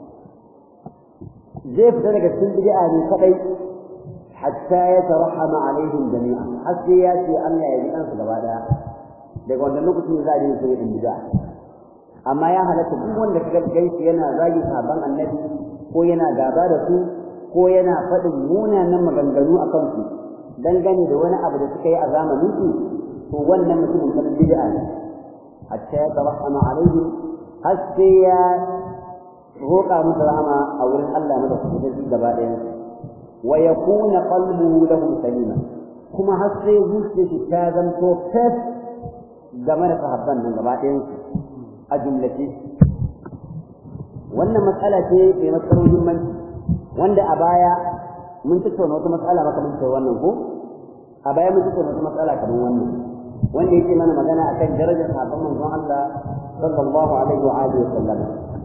zai fita daga cikin bid'a ne kadai hatta ya tarahama alaihim jami'a har sai ya ce Allah ya ji kansu gaba daya daga wannan lokacin za a yi sai in bid'a amma ya halatta duk wanda kaga gaishe yana zagi sahabban annabi ko yana gaba da su ko yana faɗin munanan maganganu a kansu dangane da wani abu da suka yi a zamanin su to wannan mutumin kan bid'a ne hatta ya tarahama alaihim har sai ya roƙa musu rahama a wurin Allah madaukakin gaba ɗayan su ويكون قلبه له سليما كما هسه zuciyarsa ta zanto fes game da sahabban nan gaba ɗayan su a jumlace wannan matsala ce mai matsar muhimmanci wanda a baya mun tattauna wata matsala makamantar wannan ko a baya mun tattauna wata matsala kamar wannan wanda yake mana magana akan darajar sahabban manzon Allah sallallahu alaihi wa alihi wa sallam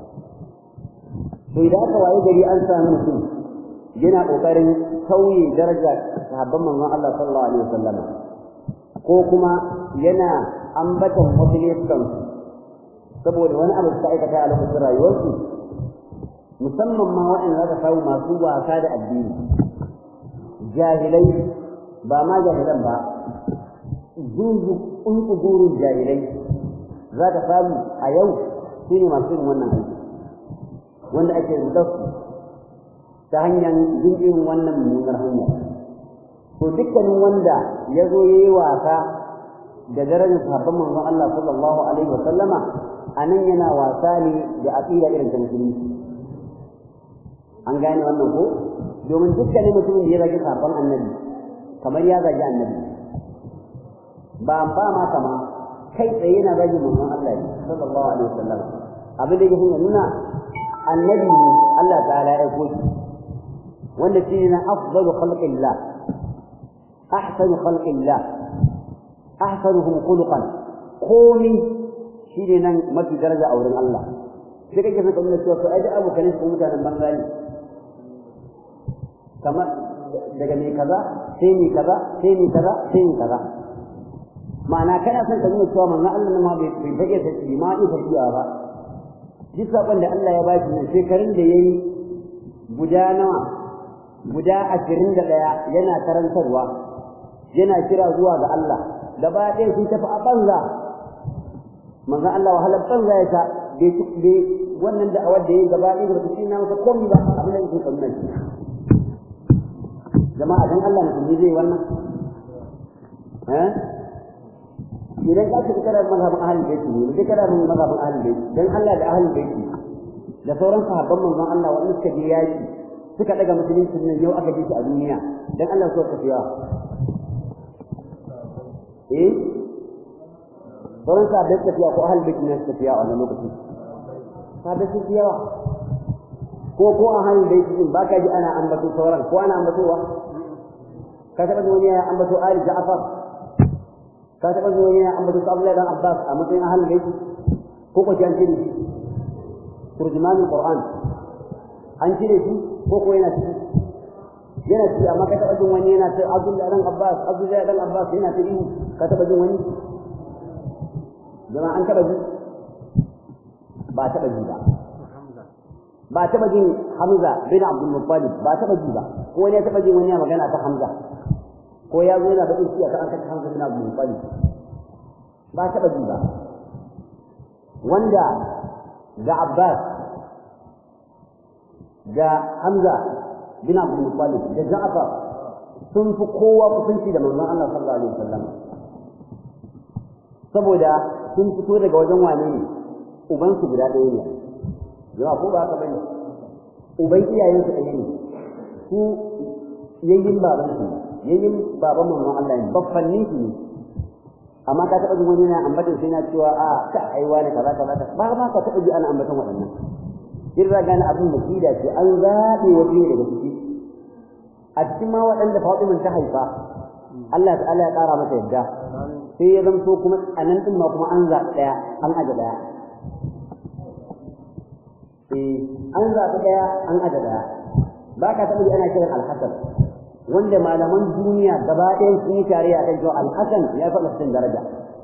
to idan aka waye gari an samu mutum yana kokarin sauye daraja sahabban manzon Allah sallallahu alaihi wasallam ko kuma yana ambatan wasu laifukan saboda wani abu da aikata a lokacin rayuwarsu musamman ma waɗanda za ka samu masu wasa da addini jahilai ba ma jahilan ba zuzu ƙunƙugurun jahilai za ka samu a yau su ne masu yin wannan aiki wanda ake rudarsu ta hanyar jin irin wannan mummunar hanya to dukkanin wanda ya zo ya yi wasa da darajar sahabban manzon Allah sallallahu alaihi wa sallama anan yana wasa ne da aqida irin ta musulunci an gane wannan ko domin dukkanin mutumin da ya zagi sahabban annabi kamar ya zagi annabi ba ba ma kama kai tsaye yana zagi manzon Allah ne sallallahu alaihi wa sallam abin da yake nuna annabi ne Allah ta'ala ya aiko shi wanda shi ne afdalu khalqillah ahsanu khalqillah ahsanuhum khuluqan komi shi ne nan mafi daraja a wurin Allah sai kake son kamar cewa to ai abu kan su mutanen banza ne kamar daga ne kaza sai ni kaza sai ni kaza sai ni kaza ma'ana kana son ka nuna cewa manzon Allah ma bai bai fage ta shi ma ita tafiya ba duk sakon da Allah ya bashi nan shekarun da yayi guda nawa guda ashirin da ɗaya yana karantarwa yana kira zuwa ga Allah gaba ɗaya sun tafi a banza manzo Allah wahalar banza ya ta bai bai wannan da awar da yayi gaba ɗaya da shi na masa komai ba abin da yake kamar shi jama'a dan Allah mutum zai wannan eh idan ka ci kada mazhabin ahlul bait ne sai kada mun mazhabin ahlul bait dan Allah da ahlul bait da sauran sahabban manzon Allah wanda suka je yaki suka daga musulunci nan yau aka ji shi a duniya dan Allah so tafiya eh sauran sahabbai tafiya ko ahlul bait ne tafiya a wannan lokacin sahabbai su yawa ko ko a ahlul bait din baka ji ana ambato sauran ko ana ambatowa ka taba wani ya ambato Ali Ja'far ka taɓa zuwa ne an bata Abdullahi dan Abbas a matsayin ahlul bait ko ko an cire shi turjumanul Qur'an an cire shi ko ko yana ciki yana ciki amma ka taɓa jin wani yana ta Abdullahi dan Abbas Abdullahi dan Abbas yana ta ihu ka taɓa jin wani jama'a an taɓa ji ba taɓa ji ba ba taɓa jin Hamza bin Abdul Muttalib ba taɓa ji ba ko wani ya taɓa jin wani ya magana ta Hamza ko ya zo yana baƙin ciki akan kashe Hamza bin Abdul Muttalib ba taɓa ji ba wanda ga Abbas ga Hamza bin Abdul Muttalib da Ja'far sun fi kowa kusanci da manzon Allah sallallahu alaihi wasallam saboda sun fito daga wajen wane ne uban su guda ɗaya ne jama'a ko ba haka bane uban iyayen su ɗaya ne su yayin baban su yayin baban manzon Allah ne baffanni su ne amma ka taɓa jin wani na ambatan sai na cewa a ka aiwa ne kaza kaza ba ma ka taɓa ji ana ambatan waɗannan in ra gane abin makida ce an zaɓe waje daga ciki a cikin ma waɗanda Fatima ta haifa Allah ta'ala ya ƙara mata yadda sai ya zamto kuma a nan ɗin ma kuma an zaɓi ɗaya an aje ɗaya eh an zaɓi ɗaya an aje ɗaya ba ka taɓa ji ana kiran alhassan wanda malaman duniya gaba ɗayan sun yi tare a kan cewa alhassan ya faɗa cikin daraja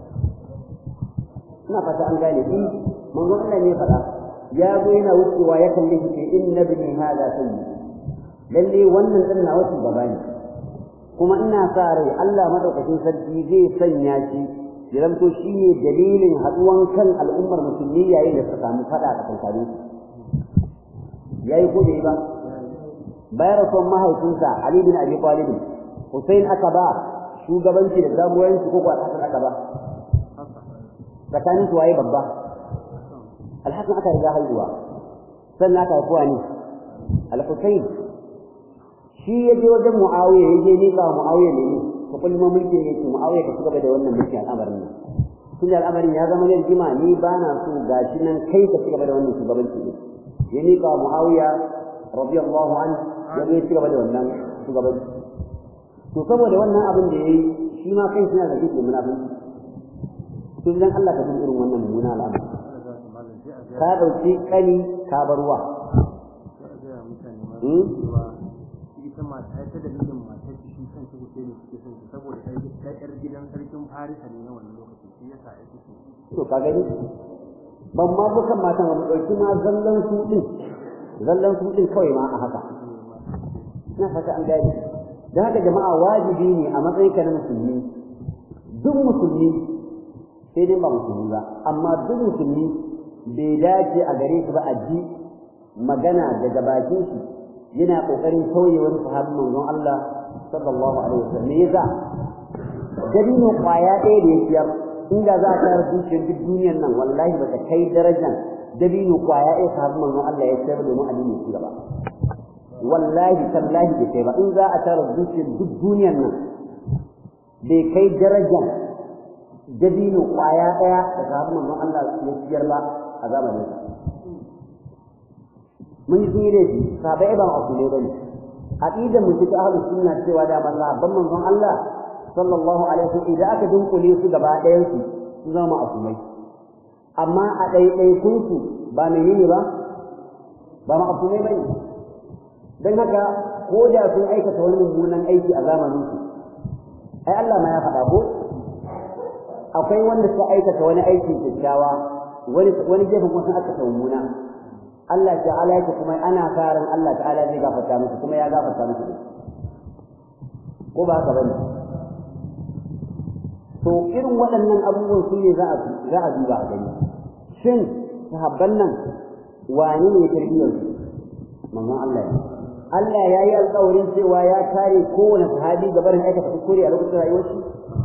ina fata an gane shi manzon Allah ne faɗa ya zo yana wucewa ya kalli shi ce inna bini hada sayyi lalle wannan din na wasu gaba ne kuma ina sa rai Allah madaukakin sarki zai sanya shi ya zanto shi ne dalilin haɗuwan kan al'ummar musulmi yayin da suka samu faɗa a kankanin su yayi ko da ba bayan rasuwan mahaifinsa Ali bin Abi Talib Hussein aka ba shugabanci da jagoranci ko ko Hassan aka ba tsakanin su waye babba Al-Hassan aka riga haihuwa sannan aka haifuwa ne Al-Hussein shi ya je wajen Muawiya ya je nika wa Muawiya ne ko kullum mulki ne ce Muawiya ka cigaba da wannan mulki al'amarin nan tun da al'amarin ya zama yarjima ni ba na so gashi nan kai ka cigaba da wannan shugabanci ne ya nika wa Muawiya radiyallahu anhu ya zo ya ci gaba da wannan shugabanci to saboda wannan abin da yayi shi ma kai suna da kike munafiki to idan Allah ka irin wannan mummuna al'amari ka dauki kani ka barwa ita mata ta dalilin matar shi kan shi kuke ne suke son saboda ta yar gidan sarkin Farisa ne na wannan lokaci shi yasa ai suke to ka gani ban ma bukan matan ba mu dauki ma zallan su din zallan su din kawai ma a haka ina fata an gane da haka jama'a wajibi ne a matsayin ka na musulmi duk musulmi sai dai ba musulmi ba amma duk musulmi bai dace a gare su ba a ji magana daga bakin shi yana kokarin sauye wani sahabin manzon Allah sallallahu alaihi wasallam me yasa dabino kwaya ɗaya da ya siyar inda za a tara dukiyar duk duniyar nan wallahi ba ta kai darajar dabino kwaya ɗaya sahabin manzon Allah ya siyar domin addini ya ci gaba wallahi tallahi bai kai ba in za a tara dukiyar duk duniyar nan bai kai darajar dabino kwaya ɗaya da sahabin manzon Allah ya siyar ba a zamanin sa mun yi tsire shi sahabbai ba a kule bane aqidar mu cikin ahlus sunna cewa da mazhabban manzon Allah sallallahu alaihi wasallam idan aka dunkule su gaba ɗayan su su zama asumai amma a ɗaiɗaikun su ba menene ba ba ma'asumai bane dan haka ko da sun aikata wani mummunan aiki a zamanin su ai Allah ma ya faɗa ko akwai wanda suka aikata wani aiki kyakkyawa wani wani gefen kuma sun aikata mummuna Allah ta'ala yake kuma ana karan Allah ta'ala zai gafarta musu kuma ya gafarta musu ko ba haka bane to irin waɗannan abubuwan su ne za a za a duba a gani shin sahabban nan wani ne tarbiyyar su manzon Allah ne Allah ya yi alƙawarin cewa ya kare kowane sahabi ga barin aikata kuskure a lokacin rayuwar shi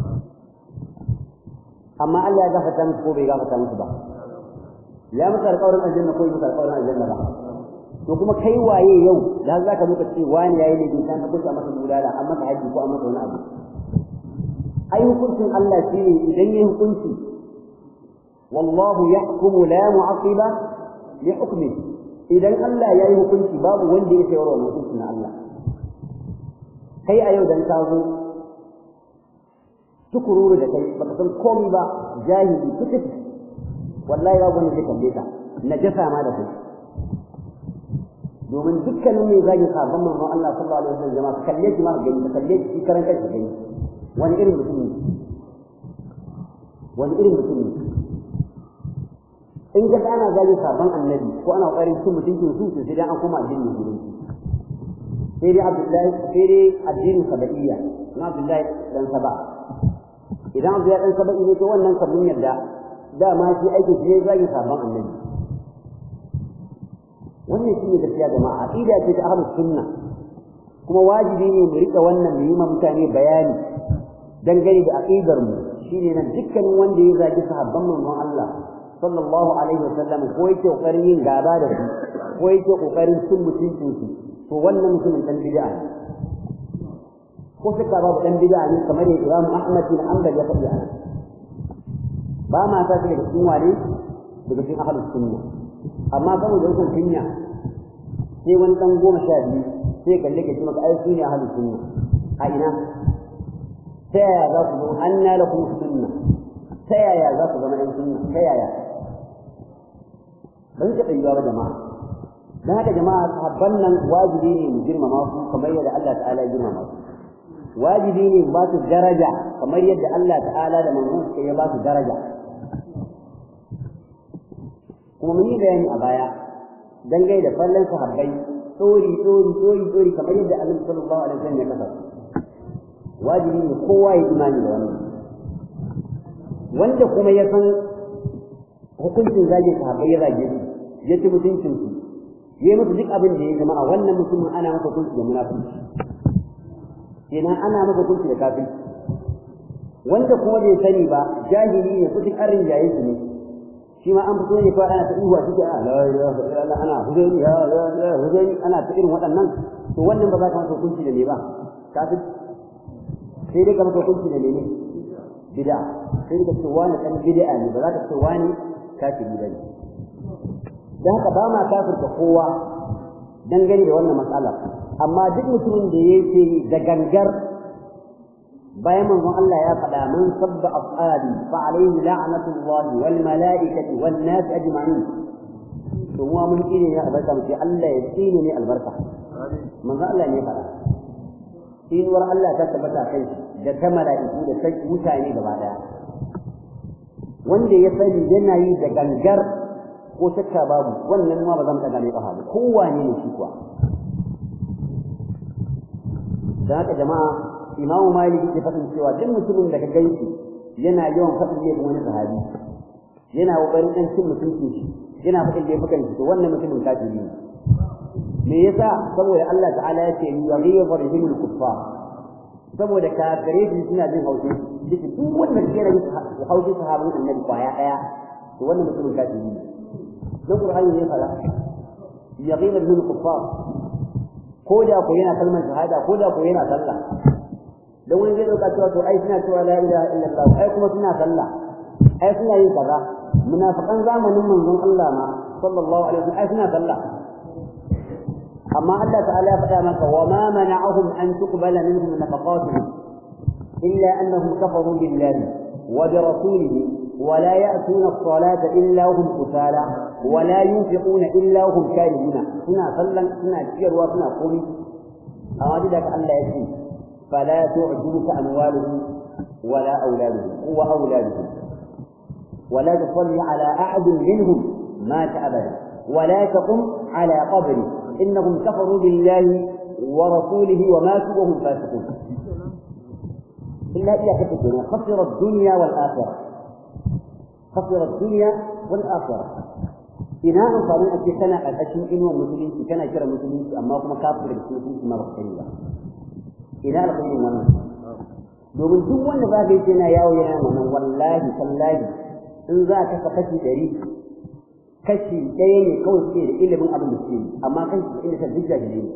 amma Allah ya gafarta musu ko bai gafarta musu ba ya musu alƙawarin aljanna ko musu alƙawarin aljanna ba to kuma kai waye yau da za ka muka ce wani yayi ne bin ka kusa masa bulala an masa haji ko an masa wani abu ai hukuncin Allah shi ne idan yayi hukunci wallahu yahkumu la mu'aqiba li hukmi idan Allah yayi hukunci babu wanda yake yawa wannan hukuncin na Allah kai a yau dan ka zo tukururu da kai baka san komai ba jahili kutubi wallahi babu wanda zai kalle ka najasa ma da kai domin dukkanin mai zagin sabon manzon Allah sallallahu alaihi wasallam jama'a kalle shi ma gani ka kalle shi karan kanka gani wani irin mutum ne wani irin mutum ne in ga ana zagin sabon annabi ko ana kokarin cin mutuncin su to sai dai an koma addinin musulunci sai dai Abdullahi sai dai addinin sabaiya na Abdullahi dan saba idan Abdullahi dan saba ne to wannan kabin yarda dama shi aikin shi ne zagi sabon annabi wannan shi ne gaskiya jama'a aqida ce ta ahlus sunna kuma wajibi ne mu rika wannan mu yi ma mutane bayani dangane da aqidar mu shine nan dukkanin wanda ya zagi sahabban manzon Allah sallallahu alaihi wasallam ko yake kokarin yin gaba da su ko yake kokarin cin mutuncin su to wannan mutumin dan bid'a ne ko suka babu dan bid'a ne kamar yadda Imam Ahmad bin Hanbal ya faɗi a nan ba ma ta daga cikin wane daga cikin ahlus sunna amma saboda wajen kunya sai wani dan goma sha biyu sai kalle ka ji maka ai su ne ahlus sunna a ina ta yaya za ku zama anna lakum sunna ta yaya za ku zama ɗan sunna ta yaya ba zai taɓa yiwa ba jama'a don haka jama'a sahabban nan wajibi ne mu girmama su kamar yadda Allah ta'ala ya girmama su wajibi ne ba su daraja kamar yadda Allah ta'ala da manzon suka ya ba su daraja kuma mun yi bayani a baya dangane da fallan sahabbai tsori tsori tsori tsori kamar yadda Annabi sallallahu alaihi wasallam ya kasa wajibi ne kowa ya imani da wannan wanda kuma ya san hukuncin zage sahabbai ya zage su ya ci mutuncin su ya yi musu duk abin da ya jama'a wannan mutumin ana masa hukunci da munafiki kenan ana masa hukunci da kafirci wanda kuma bai sani ba jahili ne kuɗin arin jaye su ne shi ma an fito ne fa ana ta ihuwa cikin a la ilaha illallah ana huzaini ya ya huzaini ana ta irin waɗannan to wannan ba za ka masa hukunci da me ba kafir sai dai ka masa hukunci da mene bid'a sai dai ka ce wani dan bid'a ne ba za ka ce wani kafiri bane dan haka ba ma kafirta kowa dangane da wannan matsala amma duk mutumin da yake da gangar bayan manzon Allah ya faɗa man sabba ashabi fa alayhi la'natullah wal mala'ikati wan nas ajma'in to mu mun kine ne albarka mu ce Allah ya tsine ne albarka manzon Allah ne faɗa tsinuwar Allah ta tabbata kai da ta mala'iku da ta mutane gaba daya wanda ya sani yana yi da gangar ko shakka babu wannan ma ba zan ɗaga ne ƙafa ba kowane ne shi kuwa da haka jama'a imamu maliki ke faɗin cewa duk mutumin da ka ganshi yana yawan faɗin laifin wani sahabi yana ƙoƙarin ɗan cin mutuncin shi yana faɗin laifukan shi to wannan mutumin kafiri ne me yasa saboda Allah ta'ala ya ce yaghibu bihim al-kuffar saboda kafirai su suna jin haushi duk duk wanda ke da haushi sahabban annabi kwaya daya to wannan mutumin kafiri ne dan qur'ani ne fara yaghibu bihim al-kuffar ko da ko yana kalmar shahada ko da ko yana sallah dan wani zai dauka cewa to ai suna cewa la ilaha illallah ai kuma suna sallah ai suna yin kaza munafiqan zamanin manzon Allah ma sallallahu alaihi wasallam ai suna sallah amma Allah ta'ala ya faɗa maka wa ma mana'ahum an tuqbala minhum nafaqatuhum illa annahum kafaru billahi wa bi rasulihi wa la ya'tuna as-salata illa hum kusala wa la yunfiquna illa hum karihuna suna sallan suna ciyarwa suna komi amma da Allah ya ce fala tu'jibuka amwaluhum wala auladuhum wa auladuhum ولا تصلي على أحد منهم مات أبدا ولا تقم على قبره إنهم كفروا بالله ورسوله وماتوا وهم فاسقون إلا إذا كتبنا خسر الدنيا والآخرة خسر الدنيا والآخرة إنا أنصارين أتي سنة الأشياء إنه مسلمين كان كرا مسلمين أما هم كافر المسلمين ما بخيرا إنا لقينا wannan domin duk wanda za ka yi yana yawo yana wannan wallahi tallahi in za ka kafa kashi ɗari kashi ɗaya ne kawai suke da ilimin abin da suke amma kashi da ilimin duk jahili ne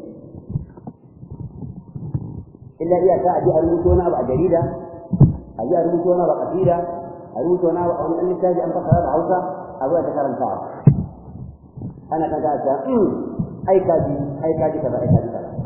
illa iyaka a ji a rubuta wani abu a jarida a ji a rubuta wani abu a kasida a rubuta wani abu a wani ɗan littafi an fasara da hausa a zuwa ta karantawa ana kan ka ta ai kaji ai kaji kaza ai kaji kaza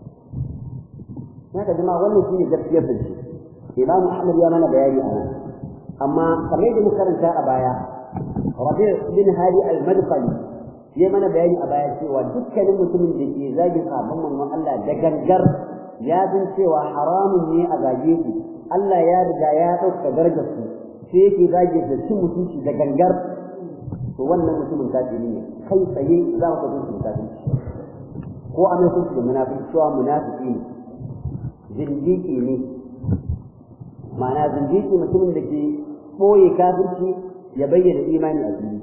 haka jama'a wannan shine gaskiyar da shi imamu ahmad ya mana bayani a nan amma kamar yadda muka karanta a baya rabi bin hadi al-madkhali ya mana bayani a baya cewa dukkanin mutumin da ke zagin sabon manzon Allah da gangar ya san cewa haramun ne a zage su Allah ya riga ya ɗauka darajar su sai yake zage da cin mutunci da gangar to wannan mutumin kafiri ne kai tsaye za mu kaje shi kafiri ko a mai kunci da munafiki cewa munafiki ne zindiki ne ma'ana zindiki mutumin da ke ɓoye kafirci ya bayyana imani a fili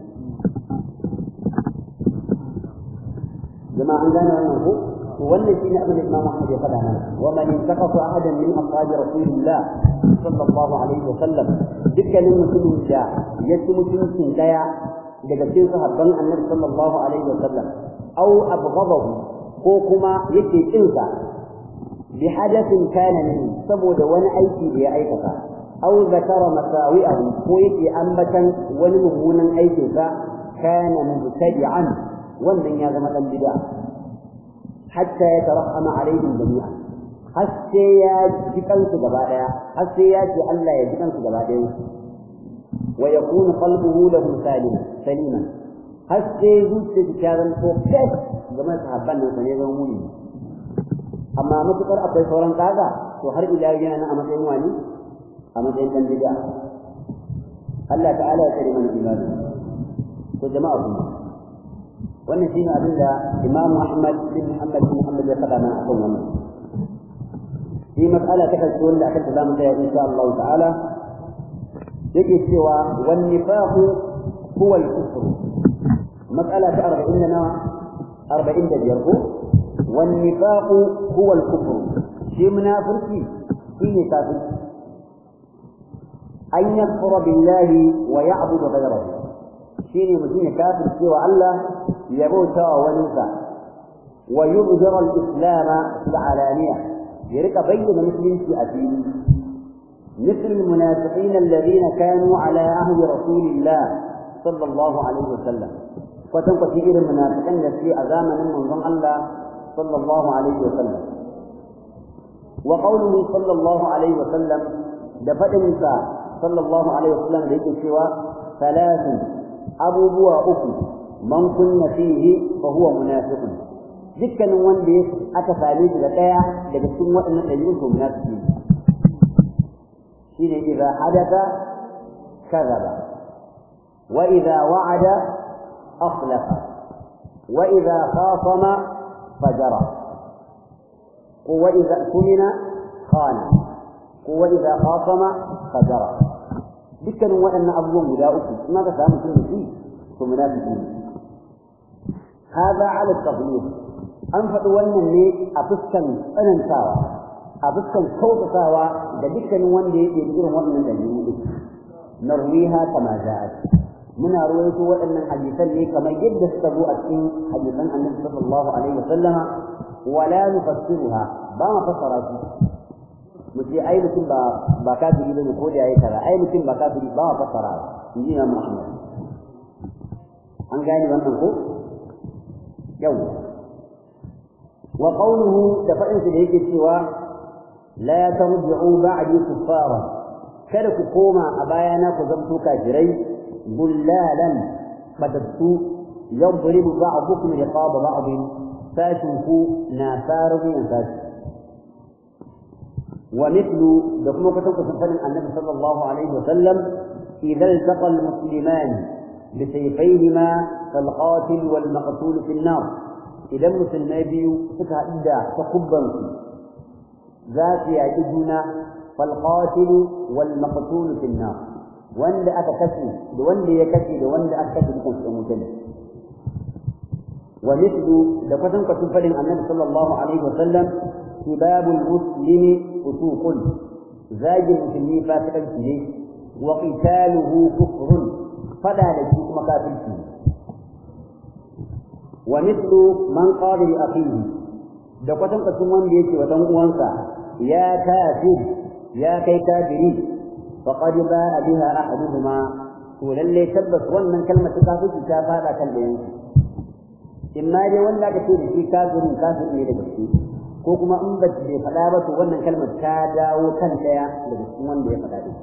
jama'a an gane wannan ko to wannan shine abin da Imam Ahmad ya faɗa mana wa man intaqasa ahadan min ashabi rasulillah sallallahu alaihi wa sallam dukkanin mutumin da ya ci mutuncin daya daga cikin sahabban annabi sallallahu alaihi wa sallam aw abghadahu ko kuma yake kinsa bi hadathin kana min saboda wani aiki da ya aikata aw zakara masawi'ahu ko yake ambatan wani mummunan aikin sa kana mubtadi'an wannan ya zama dan bid'a hatta ya tarahama alaihim jami'an har sai ya ji kansu gaba daya har sai ya ce Allah ya ji kansu gaba daya wa yakunu qalbuhu lahu salim saliman har sai zuciya ta zama ko fes game da sahabban nan ne zama muni amma matukar akwai sauran kaga to har ila yana nan a matsayin wani a matsayin dan bid'a Allah ta'ala ya kare mana imani ko jama'a kuma wannan shine abin da Imam Ahmad bin Muhammad bin Muhammad ya faɗa mana akan wannan في مسألة تكلت ولا أكلت دام إن شاء الله تعالى يجي سوى والنفاق هو الكفر مسألة أربعين لنا أربعين دجربو والنفاق هو الكفر في منافرتي في نفاق أن يكفر بالله ويعبد غيره شيني مدينة كافر سوى الله يبوت ونسى ويظهر الإسلام في العلانية يرك بين مسلم في أدين مثل المنافقين الذين كانوا على عهد رسول الله صلى الله عليه وسلم فتنقى كثير المنافقين التي أزامن من الله صلى الله عليه وسلم وقوله صلى الله عليه وسلم دفت النساء صلى الله عليه وسلم ليك سوى ثلاث أبو بوا أكو من كن فيه فهو منافق dukkanin wanda aka same shi da ɗaya daga cikin waɗannan ɗabi'un to munafiki ne shine idza hadatha kadhaba wa idza wa'ada akhlafa wa idza khasama fajara ko wa idza tumina khana ko wa idza khasama fajara dukkanin waɗannan abubuwan guda uku in aka samu mutum da shi to munafiki ne هذا على التغليظ an faɗi wannan ne a fuskan tsanantawa a fuskan kautatawa da dukkanin wanda ya ɗebi irin waɗannan ɗabi'u narwiha kama ja'at muna ruwaito waɗannan hadisan ne kamar yadda suka zo a cikin hadisan annabi sallallahu alaihi wasallam wala nufassiruha ba ma fassara su mu ce ai mutum ba ba kafiri bane ko da yayi kaza ai mutum ba kafiri ba ma fassara in ji Imam Ahmad an gane wannan ko yau wa qawluhu da fadin da yake cewa la tarji'u ba'di kuffara kada ku koma a bayana ku zamto kafirai bullalan badattu yadribu ba'dukum riqaba ba'd sashin ku na sarumin sashi ومثل دكما كتب سفر النبي صلى الله عليه وسلم إذا التقى المسلمان بسيفيهما فالقاتل والمقتول في النار إذا المسلمين بيو سكها إدى تقبا ذات يعجزنا فالقاتل والمقتول في النار وان أتكسي وان يكسي وان أتكسي بكم سموتين ومثل دكما كتب سفر النبي صلى الله عليه وسلم سباب المسلم فسوق زاج المسلمين فاسقا فيه وقتاله كفر فلا لشيء مكافر فيه ومثل من قال لأخيه da kwatan kwatan wanda yake wa dan uwansa ya kafir ya kai kafiri faqad ba'a biha ahaduhuma to lalle tabbas wannan kalmar ta kafiri ta fada kan da yanki imma dai wanda ka ce da shi kafirin kafir ne da gaske ko kuma in ba bai faɗa ba to wannan kalmar ta dawo kan ɗaya daga cikin wanda ya faɗa da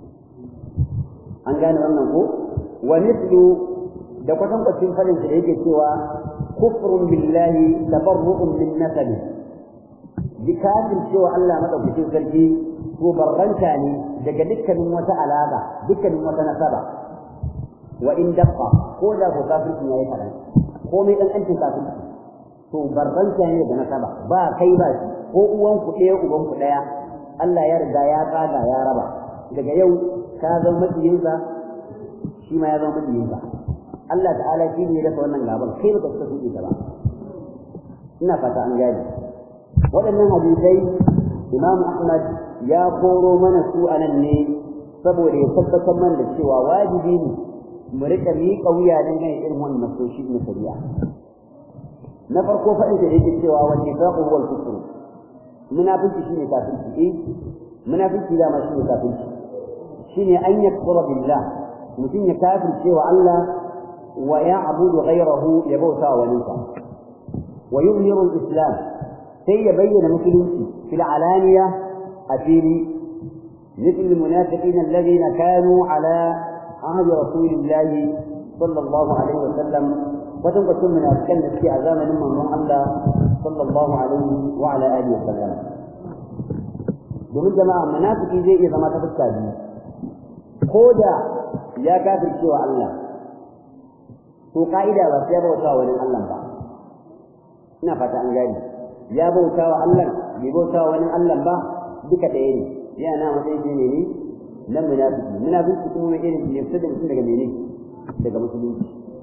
an gane wannan ko wa mithlu da kwatan kwacin fadin da yake cewa kufrun billahi tabarru'un min nasabi bi kafir cewa Allah madaukakin sarki to barranta ne daga dukkanin wata alaka dukkanin wata nasaba wa in daqqa ko da ko kafirci yayi kadan komai dan ancin kafirci to barranta ne da nasaba ba kai ba shi ko uwan ku ɗaya uban ku ɗaya Allah ya riga ya tsaga ya raba daga yau ka zama majiyinsa shi ma ya zama majiyinsa Allah ta'ala shi ne ya dafa wannan gaban kai ba ka suke ta ba ina fata an gane waɗannan hadisai Imam Ahmad ya koro mana su a nan ne saboda ya tabbatar mana da cewa wajibi ne mu riƙa miƙa wuya dangane irin wannan nasoshi na shari'a na farko faɗin da yake cewa wal nifaqu huwa al-kufr munafiki shine kafirci eh munafiki da ma shine kafirci shine an yakfura billah mutum ya kafirce wa Allah wa ya'budu ghayrahu ya bauta wa walinsa wa yuzhiru al-islam sai ya bayyana musulunci fil alaniya a fili مثل المنافقين الذين كانوا على عهد رسول الله صلى الله عليه وسلم watan kwacin munafikan da suke a zamanin manzon Allah sallallahu alaihi wa ala alihi wasallam domin jama'a munafiki zai iya zama ta fuska biyu ko da ya kafirce wa Allah to ka'ida ba sai ya bauta wani Allah ba ina fata an gani ya bauta wa Allah bai bauta wa wani Allah ba duka ɗaya ne yana matsayin ne ne na munafiki munafiki kuma mai irin ne fita da mutum daga mene daga musulunci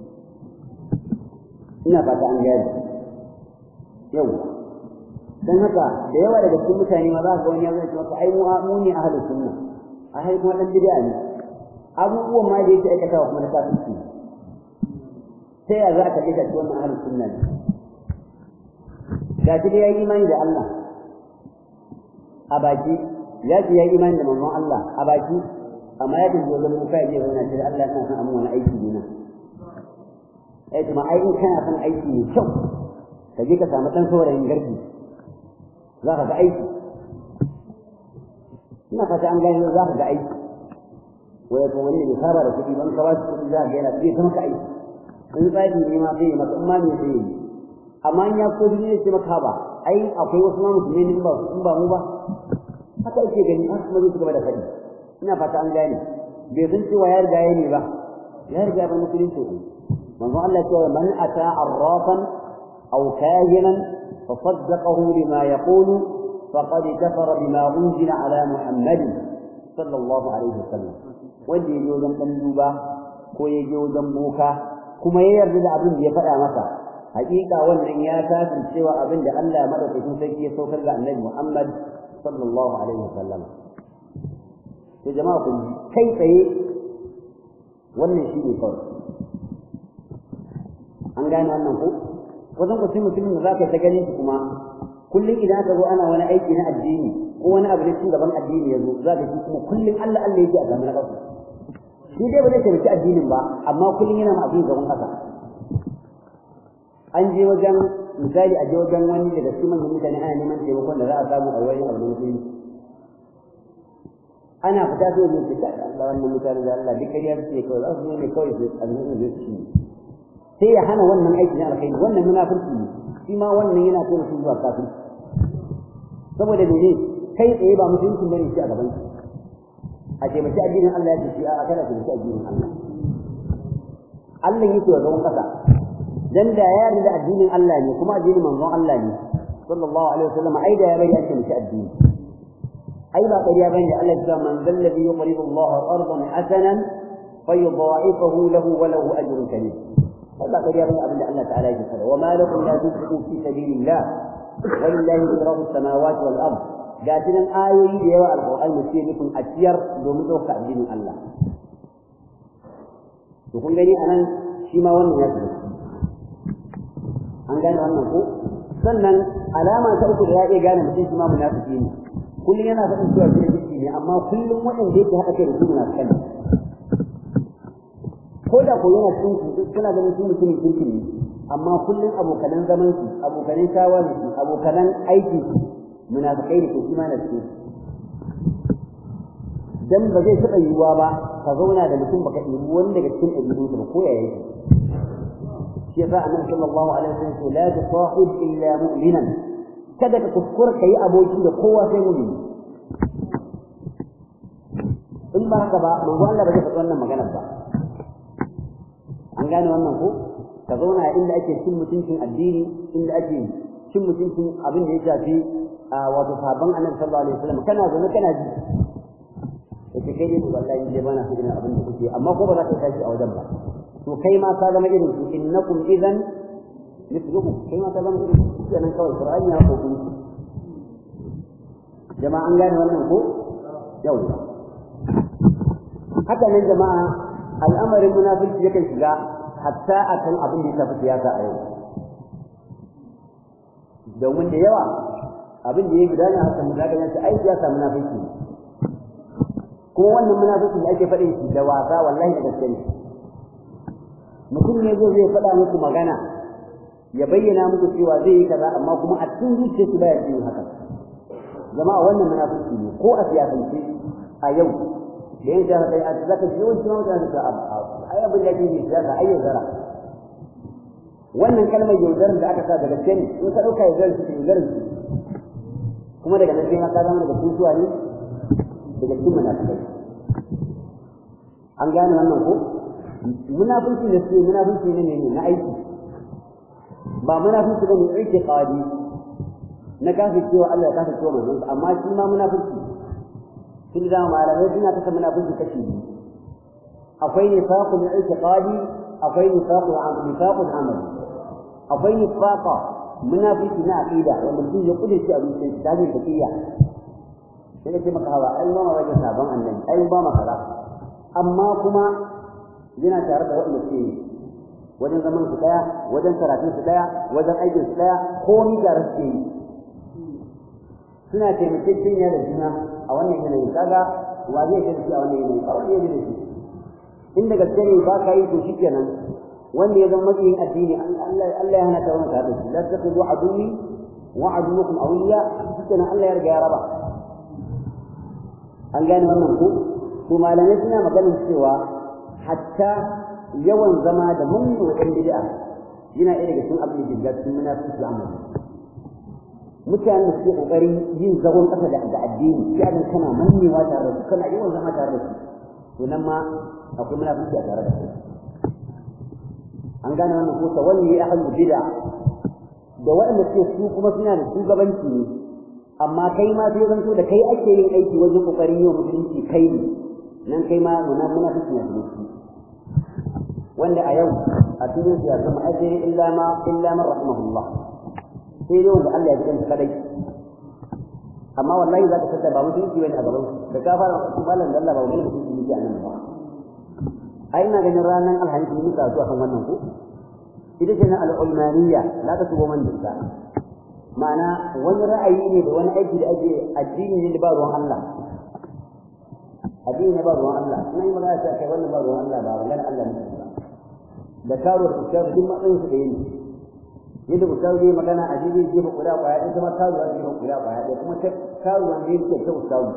ina fata an gane yau dan haka da yawa daga cikin mutane ma za ka wani ya zai ce maka ai mu mu ne ahlus sunna a hai kuma dan bid'a ne abubuwan ma da yake aikata kuma na kafirci sai ya za ka kace shi wannan ahlus sunna ne ga shi da yayi imani da Allah a baki ya ce yayi imani da manzon Allah a baki amma ya tafi wajen muka ya je wani ce Allah ina son amma wani aiki ne na ai kuma ai in kana son aiki mai kyau ka je ka samu dan saurayin garbi za ka ga aiki ina fata an gani za ka ga aiki wai ko wani bai saba da kuɗi ban ka wasu kuɗi za ka ga yana sai ta maka aiki in tsari ne ma sai maka in ma me sai yi amma in ya ko ne sai maka ba ai akwai wasu ma musulmi ne ba in ba mu ba haka ake gani har kuma zai gaba da faɗi ina fata an gane bai san cewa ya riga ya ne ba ya riga ba musulunci ne manzo Allah ya ce man ata arrafan aw kahinan fa saddaqahu bima yaqulu faqad kafara bima unzila ala muhammad sallallahu alaihi wasallam wanda ya je wajen dan duba ko ya je wajen boka kuma ya yarda da abin da ya faɗa masa hakika wannan ya tafi cewa abin da Allah ya madaukakin sarki ya saukar ga Annabi Muhammad sallallahu alaihi wasallam to jama'a kun kai tsaye wannan shi ne kawai an gane wannan ko wajen ku mutumin da zaka ta ganin shi kuma kullum idan aka zo ana wani aiki na addini ko wani abu na cin gaban addini ya zo za ka ji kuma kullum Allah Allah yake a zaman ƙasa shi dai ba zai taimaki addinin ba amma kullum yana ma abin gaban ƙasa an je wajen misali a je wajen wani daga cikin manyan mutane ana neman taimakon da za a samu a wani abu na musulmi ana fita sai zai fita Allah wannan mutane da Allah duk kariya suke kawai za su zo ne kawai su alhuɗin zai su sai ya hana wannan aiki na alkhairi wannan munafurci ne shi ma wannan yana kai mutum zuwa kafirci saboda mene kai tsaye ba mutuncin bane shi a gaban shi a taimaki addinin Allah ya ce shi a kada taimaki addinin Allah Allah yake wa gaban kasa dan da ya yarda addinin Allah ne kuma addinin manzon Allah ne sallallahu alaihi wasallam ai da ya bari ake taimaki addini ai ba ƙarya bane Allah ya ce man zallabi yuqridu Allah ardan hasanan fayudha'ifahu lahu wa lahu ajrun karim ba ƙarya bane abin da Allah ta'ala ya faɗa wa ma lakum la tunfiqu fi sabilillah walillahi mirasu samawati wal ard ga tunan ayoyi da yawa alqur'ani sai nufin a ciyar domin ɗauka addinin Allah to kun gani anan shi ma wannan ya shiga an gane wannan ko sannan alama ta uku da ya iya gane mutum shi ma munafiki ne kullum yana faɗin cewa shi ne ne amma kullum waɗanda yake haɗa kai da su munafikan ko da ko yana cikin su suna ganin su mutumin kirkin ne amma kullum abokanan zaman su abokanan shawarar su abokanan aikin su munafikai da ke shi ma na cikin dan ba zai taɓa yiwuwa ba ka zauna da mutum baka ɗebi wani daga cikin ɗabi'unsa ba ko ya yake shi yasa annabi sallallahu alaihi wasallam ce la tusahib illa mu'minan kada ka kuskura kai aboki da kowa sai mu'mini in ba haka ba manzo Allah ba zai faɗi wannan maganar ba an gane wannan ko ka zauna inda ake cin mutuncin addini inda ake cin mutuncin abin da ya shafi wato sabon annabi sallallahu alaihi wasallam kana zaune kana ji yace kai ne wallahi dai bana so irin abin da kuke amma ko ba za ka tashi a wajen ba to kai ma ka zama irin su innakum idan mithlukum kai ma ka zama irin su kenan kawai qur'ani ya kokun jama'a an gane wannan ko yau haka nan jama'a al'amarin munafiki yakan shiga hatta akan abin da ya shafi siyasa a yau domin da yawa abin da ya gudana a kan zaka yanci ai siyasa munafiki kuma wannan munafiki da ake faɗin shi da wasa wallahi da gaske ne mutum ne zai zai faɗa muku magana ya bayyana muku cewa zai yi kaza amma kuma a cikin zuciyarsu baya yin haka jama'a wannan munafiki ne ko a siyasance a yau da yin jihar kai a zaka ji yawanci mutane da ai abin da yake siyasa ai yaudara wannan kalmar yaudarar da aka sa daga gaske ne in ka ɗauka yaudarar shi yaudarar shi kuma daga nan sai ma ka zama daga cikin suwa ne daga cikin munafikai an gane wannan ko munafiki da suke munafiki ne ne na aiki ba munafiki ba ne aiki qadi na kafin cewa Allah ya kafin cewa manzon amma shi ma munafiki sun da malamai suna kasa munafiki kashi biyu akwai nifaqul i'tiqadi akwai nifaqul nifaqul amali akwai nifaqa munafiki na aqida wanda mutum ya kudurci a zuciyarsa ta hanyar tafiya sai ka ce maka hawa ai ma wajen sabon annabi ai ba maka kaza amma kuma yana tare da waɗanda ke wajen zaman su daya wajen karatun su daya wajen aikin su daya komai tare su yi suna taimakekeniya da juna a wannan yanayi kaga wa zai ga shi a wannan yanayi ba wani yanayi da shi inda gaske ne ba ka yi to shikenan wanda ya zama makiyin addini Allah Allah ya hana ta wani tare da shi la taqidu aduwi wa aduwukum awliya shikenan Allah ya riga ya raba an gane wannan ko to malamai suna maganin cewa hatta yawan zama da mun ɗan bid'a yana ɗaya daga cikin abin da ke cikin munafiki amali mutanen da suke kokarin yin zagon ƙasa da addini ya ga kana mannewa tare da su kana yawan zama tare da su to nan ma akwai munafiki a tare da su an gane wannan ko tawalli ahlul bid'a da waɗanda suke su kuma suna da shugabanci ne amma kai ma sai zanto da kai ake yin aiki wajen kokarin yin musulunci kai ne nan kai ma munafiki ne wanda a yau a cikin su ya zama ajiri illa ma illa man rahimahullah sai dai wanda Allah ya ji kadai amma wallahi za ka tattara ba mutunci bane a gaban da ka fara malam da Allah ba wani mutunci ne a nan ba ai ina ganin ranar alhamis ne muka zuwa kan wannan ko ita ce na al'ulmaniya la ta tubo man dinka ma'ana wani ra'ayi ne da wani aiki da ake addini ne da ba ruwan Allah addini ne ba ruwan Allah ina yi magana ta kai wannan ba ruwan Allah ba magana Allah ne ba da karo da karo duk matsayin su da yini yadda ustazu zai magana a jini zai ba kuda kwaya ɗaya kuma karuwa zai ba kuda kwaya ɗaya kuma ta karuwa ne yake ta ustazu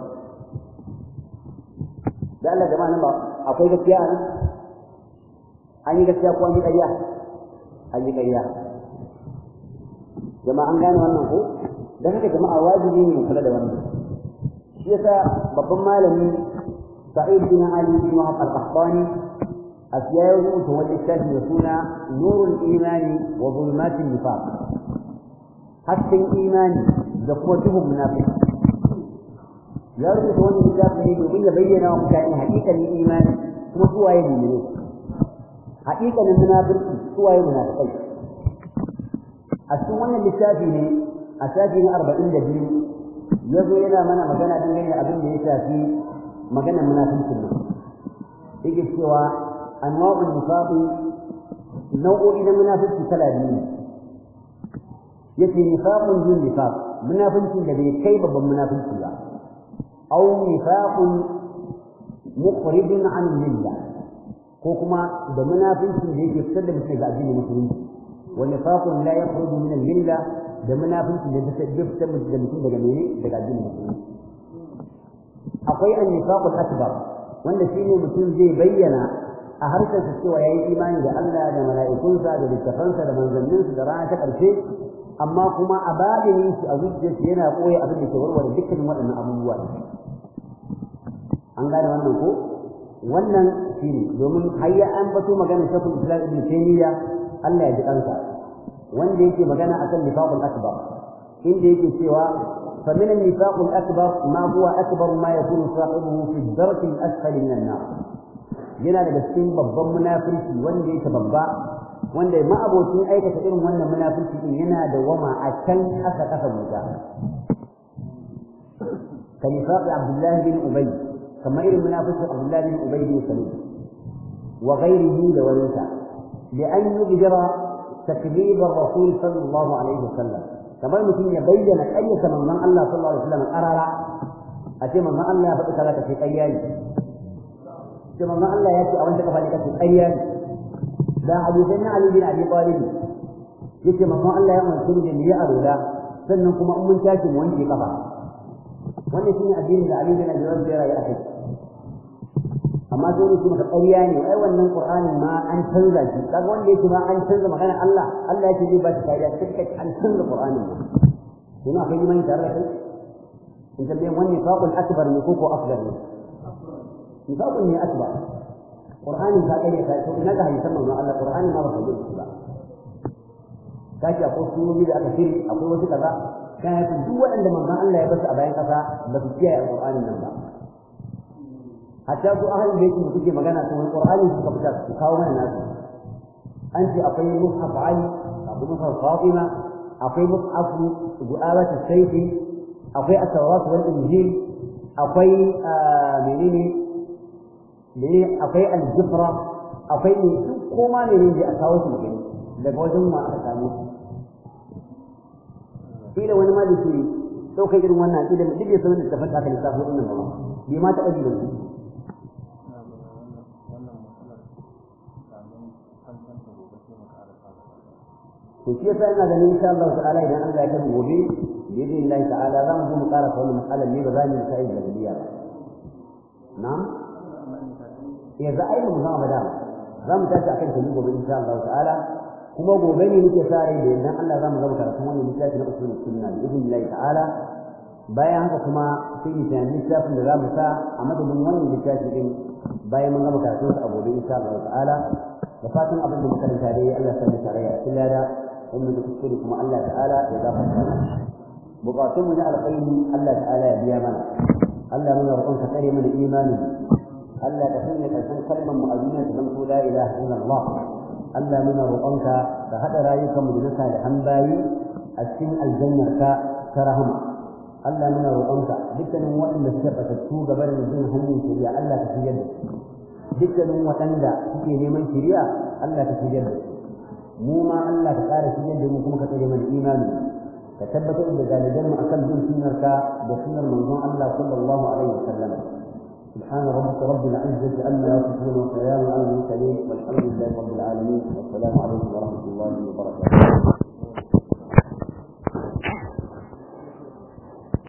da Allah jama'a nan ba akwai gaskiya a nan an yi gaskiya ko an yi ƙarya an yi ƙarya jama'a an gane wannan ko don haka jama'a wajibi ne mu kula da wannan shi yasa babban malami sa'id bin ali bin wahab al-qahtani asiya ya rubuta wani littafi da suna nurul imani wa zulmatin nifaq hasken imani da kuma duhun munafiki ya rubuta wani littafi ne domin ya bayyana wa mutane haƙiƙanin imani kuma suwaye mu'mini haƙiƙanin munafiki suwaye munafikai a cikin wannan littafi ne a shafi na arba'in da biyu ya zo yana mana magana dangane da abin da ya shafi maganar munafincin nan yake cewa anwa'ul nifaqi nau'o'i na munafici kala biyu ne yace nifaqun dun nifaq munafincin da bai kai babban munafici ba aw nifaqun mukhrijun an millah ko kuma da munafincin da yake fitar da mutum ga addinin musulunci wa nifaqun la yakhruju min al-milla da munafincin da yake fitar da mutum daga mene daga addinin musulunci akwai an-nifaqul akbar wanda shine mutum zai bayyana a harshen sa cewa yayi imani da Allah da mala'ikunsa da littafansa da manzanninsa da rana ta ƙarshe amma kuma a babinin shi a zuciyarsa yana koya abin da ke warware dukkanin waɗannan abubuwa an gane wannan ko wannan shine domin hayya an bato magana shakul islam ibn taymiya Allah ya ji kansa wanda yake magana akan nifaqul akbar inda yake cewa fa min an-nifaqul akbar ma huwa akbar ma yakunu sahibuhu fi ad-dark al-asfal min an-nar yana daga cikin babban munafiki wanda yake babba wanda ma abocin aikata irin wannan munafiki din yana da wama a can aka kasa wuta kan nifaq Abdullah bin Ubay kamar irin munafikin Abdullah bin Ubay bin Salul wa ghayrihi da walinsa da an yujra takذيب الرسول صلى الله عليه وسلم kamar mutum ya bayyana ƙaryata manzon Allah sallallahu alaihi wasallam qarara a ce manzon Allah ya faɗi kaza kace ƙarya ne ce manzon Allah ya ce a wanda ka faɗi kace ƙarya ne da hadisin na Ali bin Abi Talib yace manzon Allah ya umarci da ni ya arola sannan kuma in mun tashi mu wanke kafa wannan shine addinin da Ali bin Abi Talib ya rayu a kai amma sai ne kuma ƙarya ne ai wannan Qur'anin ma an canza shi kaga wanda yake ma an canza magana Allah Allah yake zai ba shi kariya sai kace an canza Qur'anin ma kuma akwai imani tare da kai in tambaye wannan faqul akbar ne ko ko afdal ne nifaqun ne akbar Qur'anin ka kare ka to ina ga hadisan manzon Allah Qur'anin ma ba ka ji ba kace akwai sunobi da aka shiri akwai wasu kaza kana duk waɗanda manzon Allah ya basu a bayan kasa ba su kiyaye Qur'anin nan ba hatta su ahalin da yake kuke magana to Qur'ani suka fita su kawo mana nasu an ce akwai mushaf Ali akwai mushaf Fatima akwai mushaf Du'awat as-Sayf akwai at-Tawrat wal Injil akwai menene menene akwai al-Jufra akwai ne koma ne ne a kawo su gani daga wajen ma aka samu kila wani ma da ke ɗaukar irin wannan idan duk ya san da tafata aka lissafo ɗin nan ba bai ma taɓa ji da su to shi yasa ina ganin insha Allah ta'ala idan Allah ya kai gobe bi idin Allah ta'ala za mu zo mu ƙara wannan mas'alar ne ba za mu yi sai da gadiya ba na'am ya za a yi mu zama bada za mu tashi akan ta gobe insha Allah ta'ala kuma gobe ne nake sa rai da idan Allah za mu zama karatun wannan littafi na usul sunna bi idin Allah ta'ala bayan haka kuma sai mu tana littafin da za mu sa a madadin wannan littafi din bayan mun gama karatun sa a gobe insha Allah ta'ala da fatan abin da muka karanta dai Allah ya sanya tarayya cikin lada wannan da kuskure kuma Allah ta'ala ya gafarta mana bukatun mu na alkhairi Allah ta'ala ya biya mana Allah muna roƙon ka kare mana imani Allah ka sanya karshen kalmar mu a duniya ta zanto la ilaha illallah Allah muna roƙonka ka haɗa rayukanmu da na salihan bayi a cikin aljannarka ta rahama Allah muna roƙonka dukkanin waɗanda suka fatattu gaba da jin hanyar shari'a Allah ka shigar da su dukkanin waɗanda suke neman shari'a Allah ka shigar da su mu ma Allah ka ƙara shigar da mu kuma ka tsare mana imani ka tabbatar da galiban mu akan bin sunnarka da sunnar manzon Allah sallallahu alaihi wasallam سبحان ربك رب العزة عما يصفون وسلام على المرسلين والحمد لله رب العالمين والسلام عليكم ورحمة الله وبركاته